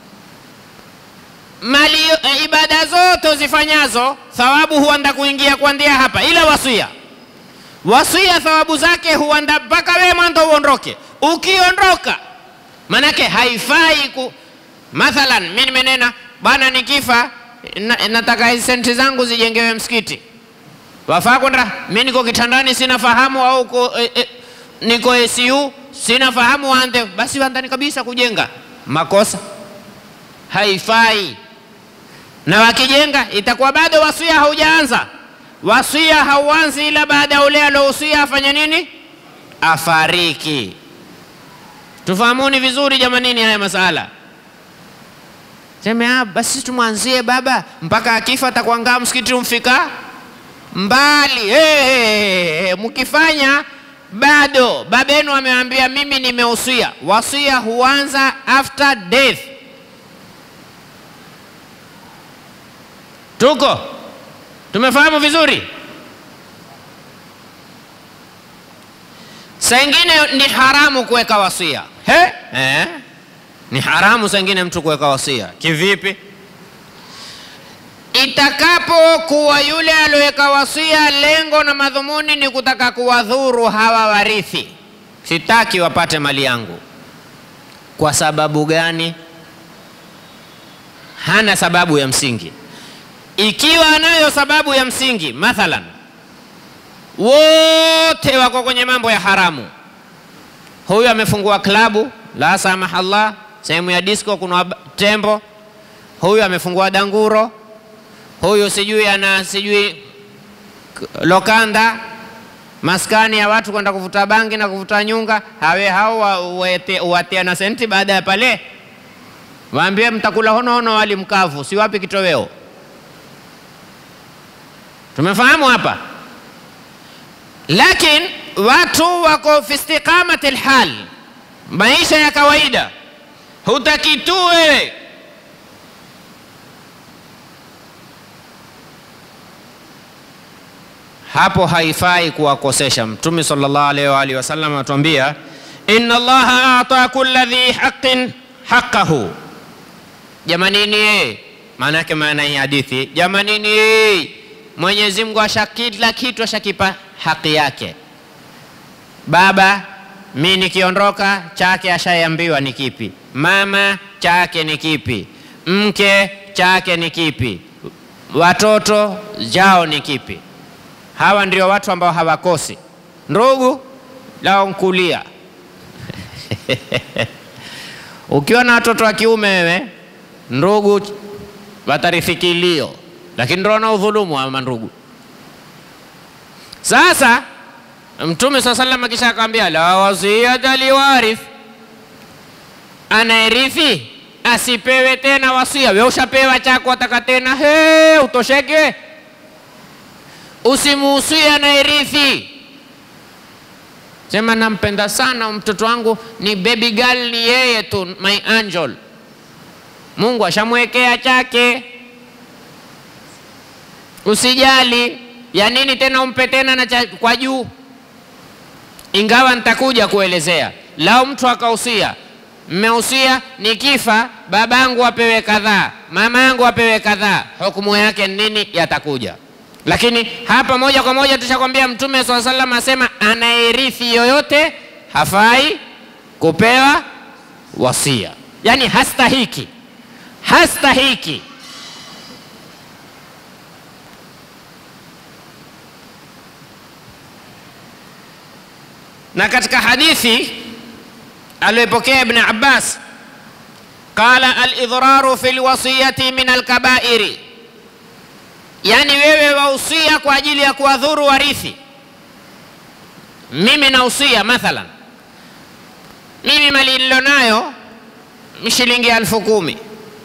Mali e, ibada zote uzifanyazo thawabu huanda kuingia kuandia hapa, ila wasia wasia thawabu zake huanda mpaka wewe mwanzo uondoke. Ukiondoka manake haifai ku, mathalan mimi nimenena bwana, nikifa na, nataka hizi senti zangu zijengewe msikiti, wafaa kwenda. Mimi niko kitandani sina fahamu, au ko, e, e, niko ICU sina fahamu, waanze basi, waandani kabisa kujenga makosa. haifai. Na wakijenga itakuwa bado wasia haujaanza. Wasia hauanzi ila baada ya ule alousia afanye nini? Afariki. Tufahamuni vizuri jamanini haya masala. Seme ah, basi tumwanzie baba mpaka akifa atakuangaa msikiti umfika mbali. Hey, hey, hey. Mkifanya bado babenu ameambia mimi nimeusia. Wasia huanza after death. Tuko tumefahamu vizuri. Saa ingine ni haramu kuweka wasia he? Eh? Ni haramu saa ingine mtu kuweka wasia. Kivipi? Itakapokuwa yule alioweka wasia, lengo na madhumuni ni kutaka kuwadhuru hawa warithi, sitaki wapate mali yangu. Kwa sababu gani? Hana sababu ya msingi. Ikiwa anayo sababu ya msingi, mathalan wote wako kwenye mambo ya haramu, huyu amefungua klabu la samahallah, sehemu ya disco kuna tembo, huyu amefungua danguro, huyu sijui ana sijui lokanda, maskani ya watu kwenda kuvuta bangi na kuvuta nyunga. Hawe hao watia na senti, baada ya pale waambie mtakula honohono wali mkavu, si wapi kitoweo. Tumefahamu hapa, lakini watu wako fi istiqamati lhal, maisha ya kawaida, hutaki tu wewe hapo haifai kuwakosesha. Mtume sallallahu alaihi wa alihi wasallam anatuambia inna Allaha ata kulla dhi haqqin haqqahu. Jamanini, maana yake maana hii hadithi, jamanini, Mwenyezi Mungu asha kila kitu ashakipa haki yake. Baba mi nikiondoka, chake ashaambiwa ni kipi, mama chake ni kipi, mke chake ni kipi, watoto jao ni kipi. Hawa ndio watu ambao hawakosi. Ndugu lao nkulia ukiwa na watoto wa kiume wewe, ndugu watarifikilio, lakini ndio na udhulumu ama ndugu. Sasa Mtume saa salam akisha akamwambia la wasiyata liwarith, anayerithi asipewe tena wasia. We ushapewa chako, ataka tena he, utosheke Usimuhusie anayerithi, sema nampenda sana mtoto wangu, ni baby girl, ni yeye tu, my angel. Mungu ashamwekea chake, usijali. Ya nini tena umpe tena na cha kwa juu? Ingawa nitakuja kuelezea, lao mtu akahusia, mmehusia nikifa babangu apewe kadhaa, mama yangu apewe kadhaa, hukumu yake nini? Yatakuja lakini hapa moja kwa moja tushakwambia Mtume swalla sallam asema anayerithi yoyote hafai kupewa wasia, yaani hastahiki, hastahiki. Na katika hadithi aliyopokea Ibn Abbas qala al-idhraru fi lwasiyati min alkabairi Yaani wewe wahusia kwa ajili ya kuwadhuru warithi. Mimi nahusia mathalan, mimi mali nilionayo ni shilingi elfu kumi.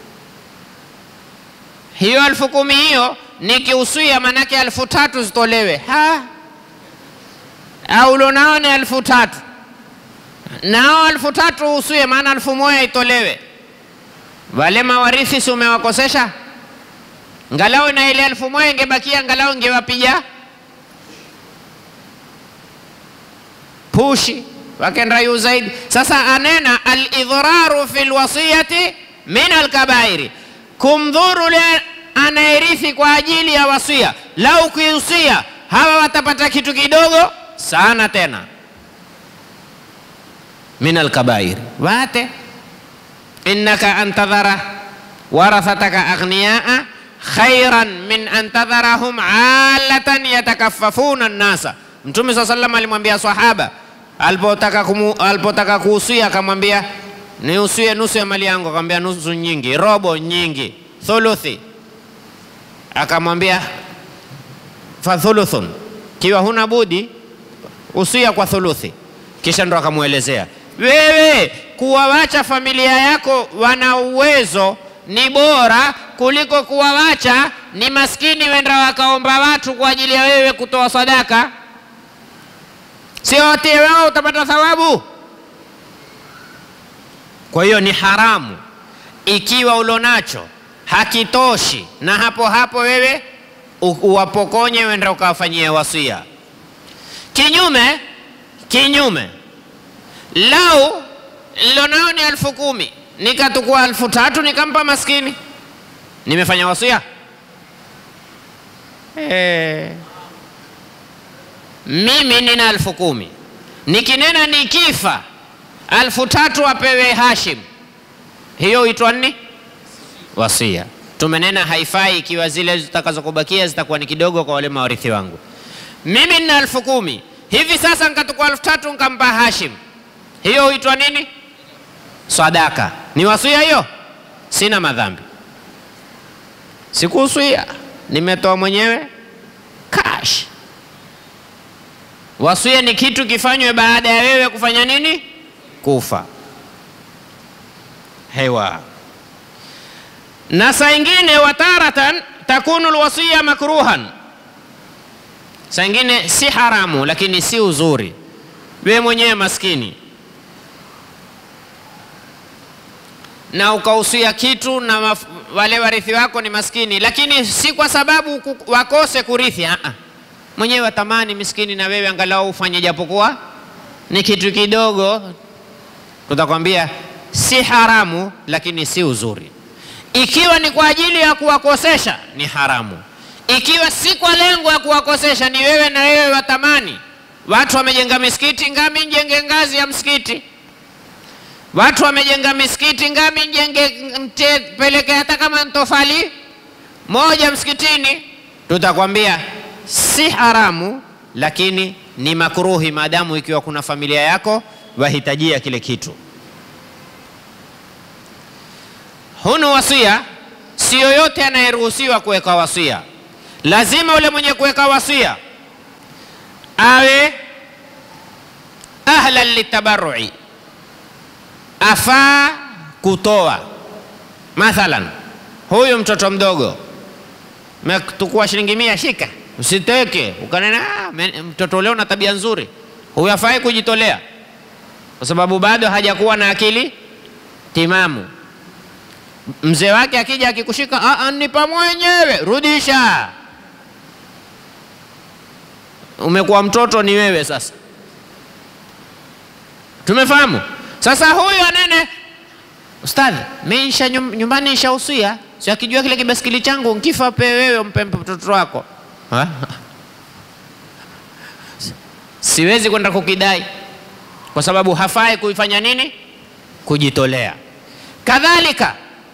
Hiyo elfu kumi hiyo nikihusia, manake elfu tatu zitolewe, ha au ulionao ni elfu tatu nao elfu tatu uhusie, maana elfu moja itolewe. Wale mawarithi si umewakosesha? ngalau na ile elfu moja ingebakia, ngalau ingewapiga pushi wakenda yu zaidi. Sasa anena alidhraru fi lwasiyati min alkabairi, kumdhuru le anayerithi kwa ajili ya wasia. Lau kuihusia hawa watapata kitu kidogo sana, tena min alkabairi wate innaka antadhara warathataka aghniyaa khairan min an tadharahum alatan yatakaffafuna nnasa. Mtume saa salam alimwambia sahaba alipotaka alipotaka kuhusia, akamwambia niusie nusu ya mali yangu. Akamwambia nusu nyingi, robo nyingi, thuluthi. Akamwambia fathuluthun, kiwa huna budi usia kwa thuluthi. Kisha ndo akamwelezea, wewe kuwawacha familia yako wana uwezo ni bora kuliko kuwawacha ni maskini wenda wakaomba watu kwa ajili ya wewe kutoa sadaka. Sio wote wao utapata thawabu. Kwa hiyo ni haramu ikiwa ulonacho hakitoshi, na hapo hapo wewe u- uwapokonye wenda ukawafanyia wasia. Kinyume kinyume, lau lilonao ni elfu kumi nikatukua elfu tatu nikampa maskini, nimefanya wasia eh. Mimi nina elfu kumi nikinena nikifa elfu tatu apewe Hashim, hiyo huitwa nini? Wasia. Tumenena haifai ikiwa zile zitakazokubakia zitakuwa ni kidogo kwa wale mawarithi wangu. Mimi nina elfu kumi hivi sasa nikatukua elfu tatu nikampa Hashim, hiyo huitwa nini? Sadaka. Ni wasia hiyo? Sina madhambi, sikuhusia, nimetoa mwenyewe cash. Wasia ni kitu kifanywe baada ya wewe kufanya nini? Kufa. Hewa. Na saa ingine wataratan takunu alwasiya makruhan, saa ingine si haramu, lakini si uzuri. Wewe mwenyewe maskini na ukahusia kitu na maf- wale warithi wako ni maskini, lakini si kwa sababu ku- wakose kurithi. Ah, ah. mwenyewe watamani miskini, na wewe angalau ufanye japokuwa ni kitu kidogo, tutakwambia si haramu, lakini si uzuri. Ikiwa ni kwa ajili ya kuwakosesha ni haramu. Ikiwa si kwa lengo ya kuwakosesha, ni wewe na wewe watamani, watu wamejenga misikiti, ngami njenge ngazi ya msikiti Watu wamejenga misikiti ngami njenge mte, peleke hata kama ntofali moja msikitini, tutakwambia si haramu, lakini ni makruhi, maadamu ikiwa kuna familia yako wahitajia kile kitu. Hunu wasia, si yoyote anayeruhusiwa kuweka wasia. Lazima ule mwenye kuweka wasia awe ahlan litabarrui afaa kutoa. Mathalan, huyu mtoto mdogo metukua shilingi mia, shika, usiteke ukanena "Ah, me- mtoto leo na tabia nzuri, huyu afai kujitolea kwa sababu bado hajakuwa na akili timamu. Mzee wake akija akikushika, "Ah, ah, nipa mwenyewe, rudisha. Umekuwa mtoto ni wewe sasa. Tumefahamu? Sasa huyu anene, ustadhi, mimi nisha nyum- nyumbani nishausia, si akijua kile kibaskili changu nkifa pe wewe mpe mtoto wako Ha? siwezi kwenda kukidai kwa sababu hafai kuifanya nini, kujitolea. Kadhalika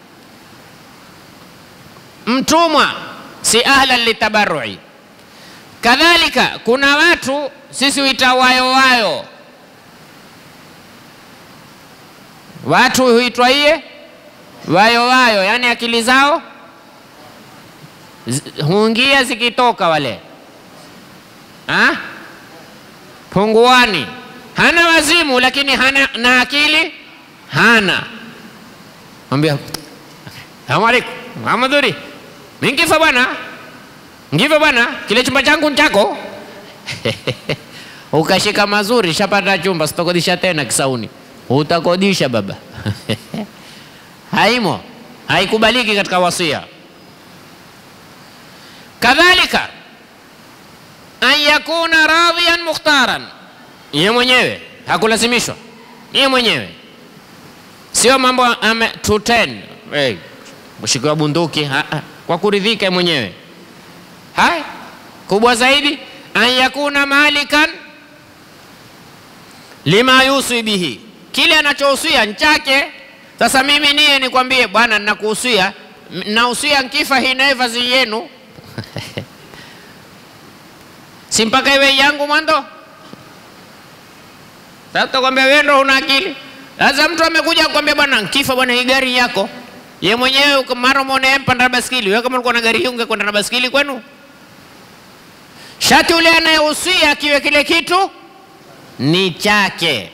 mtumwa si ahlan litabarrui. Kadhalika kuna watu sisi huita wayo wayo Watu huitwa iye wayo wayo, yani akili zao zi- huingia zikitoka wale ha? punguani. Hana wazimu lakini hana na akili hana. Mwambia salamu alaikum, Muhammaduri, mimi nkifa bwana, nkifa bwana, kile chumba changu ni chako ukashika mazuri, shapata chumba, sitokodisha tena Kisauni. Utakodisha baba haimo, haikubaliki katika wasia. Kadhalika an yakuna radhiyan mukhtaran, yeye mwenyewe hakulazimishwa, yeye mwenyewe sio mambo ame to ten hey, mshikiwa bunduki ha, ha, kwa kuridhika yeye mwenyewe. Haya, kubwa zaidi an yakuna malikan lima yusi bihi, kile anachohusia nchake. Sasa mimi niye nikwambie bwana, ninakuhusia nahusia nkifa hii naivazi yenu si mpaka iwe yangu mwanzo. Sasa utakwambia wewe ndo una akili, Sasa mtu amekuja kukwambia bwana, nkifa bwana, hii gari yako. Ye mwenyewe mara umeona mpanda na baskili. Wewe kama ulikuwa na gari hii ungekwenda na baskili kwenu? Shati ule anayehusia akiwe kile kitu ni chake.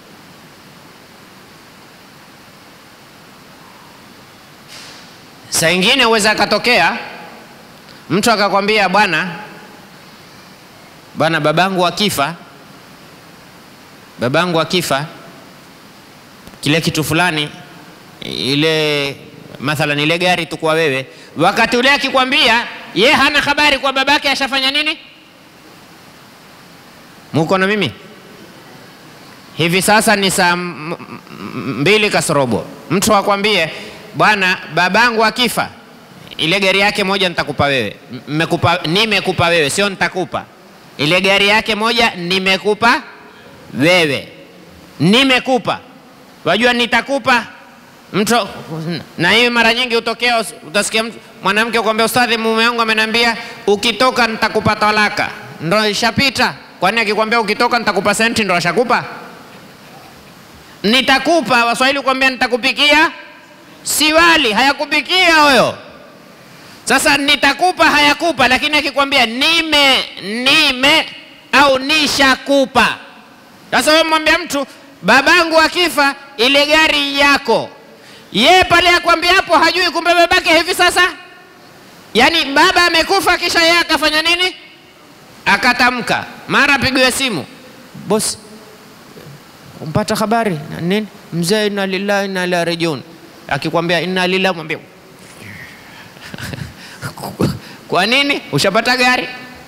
Saa ingine huweza akatokea mtu akakwambia, bwana bwana, babangu akifa, babangu akifa, kile kitu fulani, ile mathalan, ile gari tu kwa wewe, wakati ule akikwambia, ye hana habari kwa babake ashafanya nini. Muko na mimi hivi sasa ni saa mbili kasorobo, mtu akwambie bwana, babangu akifa, ile gari yake moja nitakupa wewe. Mmekupa, nimekupa wewe, sio nitakupa. Ile gari yake moja nimekupa wewe, nimekupa. Wajua nitakupa mtu, na hii mara nyingi hutokea, utasikia mwanamke kuambia, ustadhi, mume wangu ameniambia ukitoka nitakupa talaka. Ndo ishapita. Kwani akikwambia ukitoka nitakupa senti, ndo ashakupa? Nitakupa, Waswahili kuambia nitakupikia siwali hayakupikia huyo. Sasa nitakupa hayakupa, lakini akikwambia nime nime au nishakupa. Sasa wewe mwambia mtu babangu akifa ile gari yako, ye pale akwambia hapo hajui, kumbe babake hivi sasa, yaani baba amekufa, kisha yeye akafanya nini? Akatamka, mara apigiwe simu, bosi, umpata habari nini? Mzee, inna lillahi inna ilaihi rajiun akikwambia inna lillahi, mwambie kwa nini? Ushapata gari.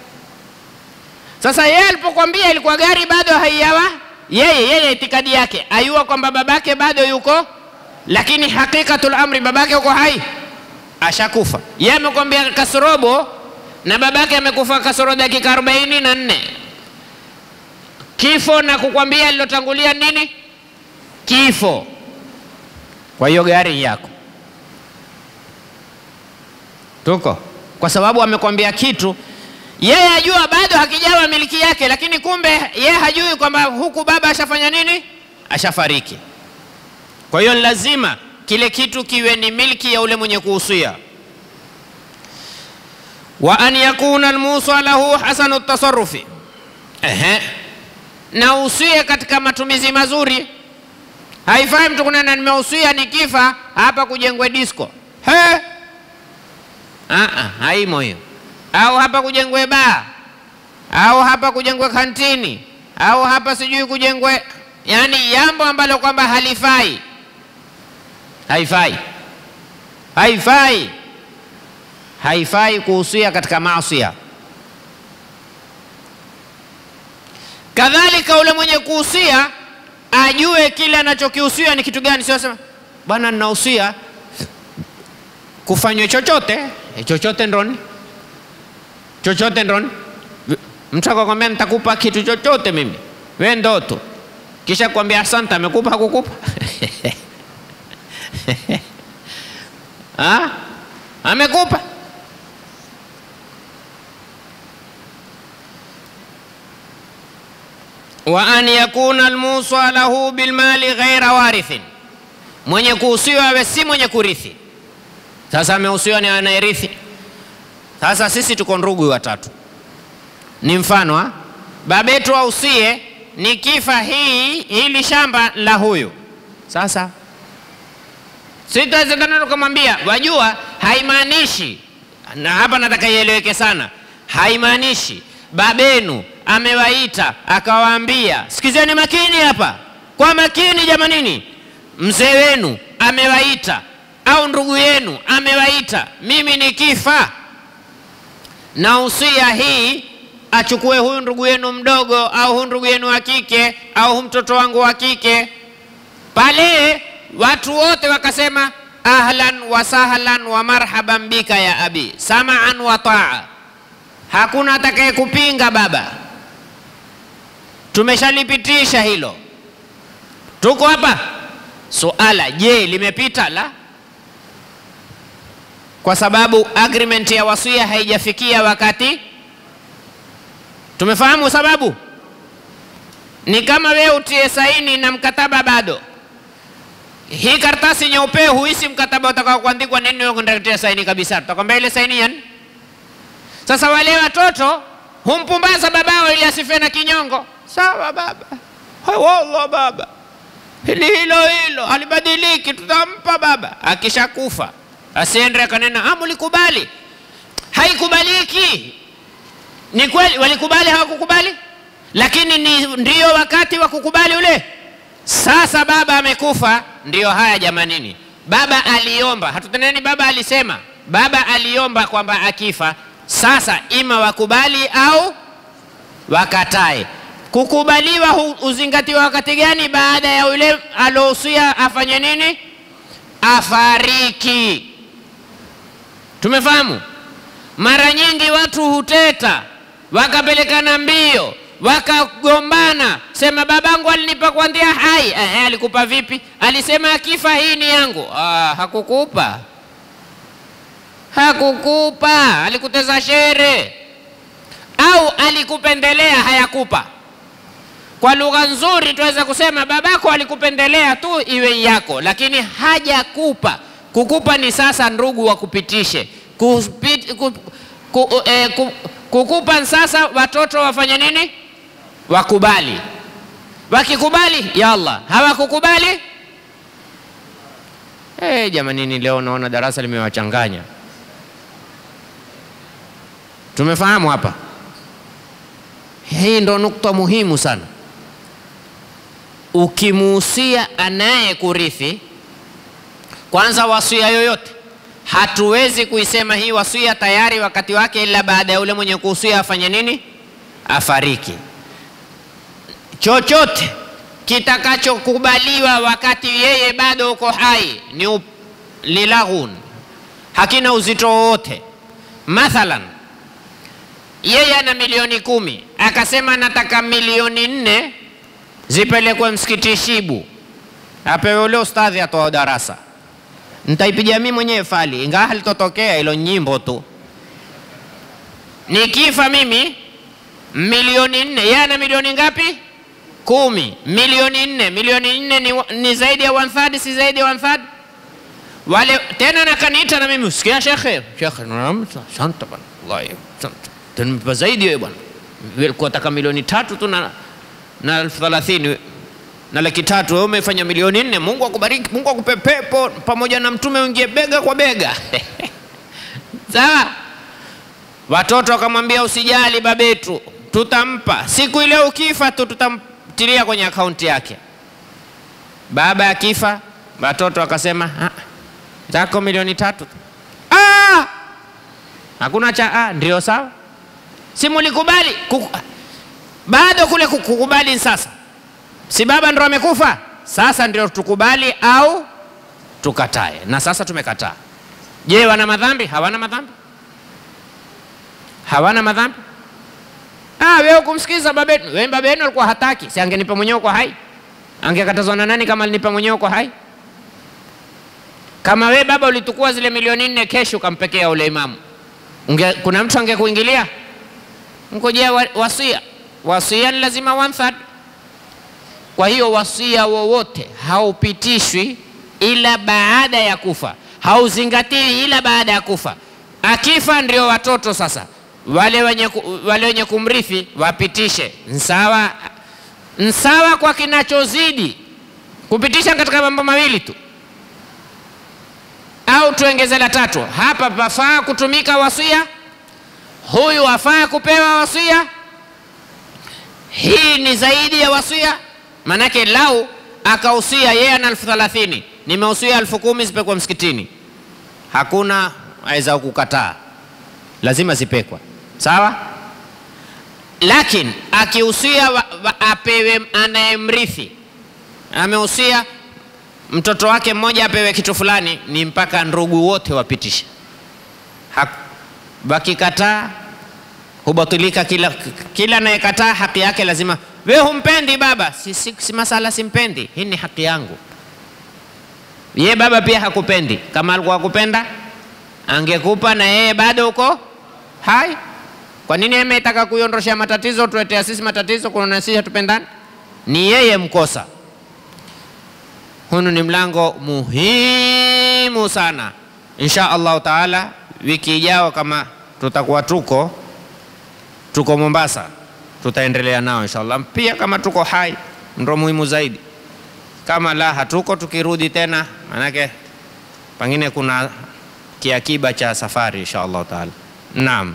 Sasa yeye alipokwambia ilikuwa gari bado haiyawa, yeye yeye itikadi yake ayua kwamba babake bado yuko, lakini hakikatul amri babake yuko hai, ashakufa. Yeye amekwambia kasorobo na babake amekufa kasoro dakika arobaini na nne kifo, na kukwambia lilotangulia nini? Kifo. Kwa hiyo gari yako tuko, kwa sababu amekwambia kitu yeye ajua bado hakijawa miliki yake, lakini kumbe yeye hajui kwamba huku baba ashafanya nini, ashafariki. Kwa hiyo lazima kile kitu kiwe ni milki ya ule mwenye kuhusia. wa an yakuna almusa lahu hasanu tasarufi, ehe, na usie katika matumizi mazuri Haifai mtu kunena nimehusia nikifa hapa kujengwe disco. He? Aa, haimo hiyo. Au hapa kujengwe baa, au hapa kujengwe kantini, au hapa sijui kujengwe, yani jambo ambalo kwamba halifai. Haifai, haifai, haifai kuhusia katika maasia. Kadhalika ule mwenye kuhusia ajue kile anachokihusia ni kitu gani. Sio sema bwana, ninahusia kufanywe chochote e, chochote ndoni, chochote ndoni. Mtu akakwambia nitakupa kitu chochote mimi, we ndoto, kisha kwambia asante, amekupa hakukupa? ha? amekupa wa an yakuna almusa lahu bilmali ghaira warithin, mwenye kuhusiwa awe si mwenye kurithi. Sasa amehusiwa ni anayerithi. Sasa sisi tuko ndugu watatu, ni mfano ha? babetu ausie nikifa hii hili shamba la huyu. Sasa sitawezekana tukamwambia, wajua, haimaanishi na hapa nataka ieleweke sana, haimaanishi babenu amewaita akawaambia, sikizeni makini hapa, kwa makini jamanini, mzee wenu amewaita au ndugu yenu amewaita, mimi nikifa na usia hii achukue huyu ndugu yenu mdogo au huyu ndugu yenu wa kike au huyu mtoto wangu wa kike. Pale watu wote wakasema ahlan wa sahlan wa marhaban bika ya abi, samaan wa taa. Hakuna atakaye kupinga baba, tumeshalipitisha hilo, tuko hapa. Suala, je, limepita? La, kwa sababu agreement ya wasia haijafikia wakati. Tumefahamu sababu? Ni kama wewe utie saini na mkataba bado, hii karatasi nyeupe huisi mkataba utakao kuandikwa nini, wewe kundatia saini kabisa, tutakwambia ile saini yani. Sasa wale watoto humpumbaza babao ili asife na kinyongo. Sawa baba, Hai, wallah baba, hili hilo hilo halibadiliki, tutampa baba. Akishakufa asiende akanena ah, mlikubali. Haikubaliki. Ni kweli walikubali, hawakukubali, lakini ni ndio wakati wa kukubali ule. Sasa baba amekufa, ndio haya jamanini. Baba aliomba, hatuteneni, baba alisema, baba aliomba kwamba akifa sasa ima wakubali au wakatae. Kukubaliwa hu- uzingatiwa wakati gani? Baada ya yule alohusia afanye nini? Afariki. Tumefahamu? Mara nyingi watu huteta wakapelekana mbio wakagombana, sema babangu alinipa kuanzia hai. Eh, alikupa vipi? Alisema akifa hii ni yangu. Ah, hakukupa hakukupa, alikuteza shere au alikupendelea, hayakupa. Kwa lugha nzuri tunaweza kusema babako alikupendelea tu iwe yako, lakini hajakupa. Kukupa ni sasa ndugu wakupitishe Kupit, ku, ku, eh, ku, kukupa ni sasa watoto wafanye nini? Wakubali. Wakikubali yalla, hawakukubali eh, jamanini, leo naona darasa limewachanganya. Tumefahamu hapa? Hii ndo nukta muhimu sana. Ukimuhusia anaye kurithi, kwanza wasia yoyote hatuwezi kuisema hii wasia tayari wakati wake, ila baada ya ule mwenye kuhusia afanye nini? Afariki. Chochote kitakachokubaliwa wakati yeye bado uko hai ni up- lilaghun, hakina uzito wowote. Mathalan, yeye ana milioni kumi akasema nataka milioni nne zipelekwe msikiti Shibu, apewe ule ustadhi atoa darasa. Nitaipiga mimi mwenyewe fali, ingawa halitotokea hilo, nyimbo tu. Nikifa mimi milioni nne, yeye ana milioni ngapi? Kumi. Milioni nne, milioni nne ni, wa- ni zaidi ya one third, si zaidi ya one third? wale tena nakaniita na mimi usikia shekhe shekhe naam, asante bwana wallahi asante tunipa zaidi wewe bwana ulikuwa taka milioni tatu tu na na elfu thelathini na laki tatu wewe umefanya milioni nne mungu akubariki mungu akupe pepo pamoja na mtume uingie bega kwa bega sawa watoto wakamwambia usijali babetu tutampa siku ile ukifa tu tutamtilia kwenye akaunti yake baba akifa watoto wakasema "Ah, zako milioni tatu tu." Ah! hakuna cha ah, ndio sawa si mulikubali Kuku- bado kule ku- kukubali sasa si baba ndo amekufa sasa ndio tukubali au tukatae na sasa tumekataa je wana madhambi hawana madhambi hawana madhambi ah, wewe kumsikiza babenu wewe babenu alikuwa hataki si angenipa mwenyewe kwa hai angekatazwa na nani kama alinipa mwenyewe kwa hai kama we baba ulitukua zile milioni nne kesho ukampekea ule imamu Unge, kuna mtu angekuingilia ngojea wa, wasia wasia ni lazima one third kwa hiyo wasia wowote haupitishwi ila baada ya kufa hauzingatiwi ila baada ya kufa akifa ndio watoto sasa wale wenye, ku- wale wenye kumrithi wapitishe nsawa nsawa kwa kinachozidi kupitisha katika mambo mawili tu au tuongeze la tatu hapa pafaa kutumika wasia huyu afaa kupewa wasia hii ni zaidi ya wasia manake lau akahusia yeye ana elfu thelathini nimehusia elfu kumi zipekwa msikitini hakuna aweza kukataa lazima zipekwa sawa lakini akihusia wa- wa- apewe anayemrithi amehusia mtoto wake mmoja apewe kitu fulani ni mpaka ndugu wote wapitishe Hak- wakikataa hubatilika kila kila anayekataa haki yake lazima we humpendi baba si, si, si masala simpendi hii ni haki yangu ye baba pia hakupendi kama alikuwa hakupenda angekupa na yeye bado uko hai kwa nini yeye ametaka kuiondosha matatizo tuletea sisi matatizo kuna sisi hatupendani ni yeye mkosa Hunu ni mlango muhimu sana. Insha Allahu taala, wiki ijao kama tutakuwa tuko tuko Mombasa, tutaendelea nao inshallah. Pia kama tuko hai, ndo muhimu zaidi. Kama la hatuko, tukirudi tena, manake pengine kuna kiakiba cha safari insha Allahu taala. Naam.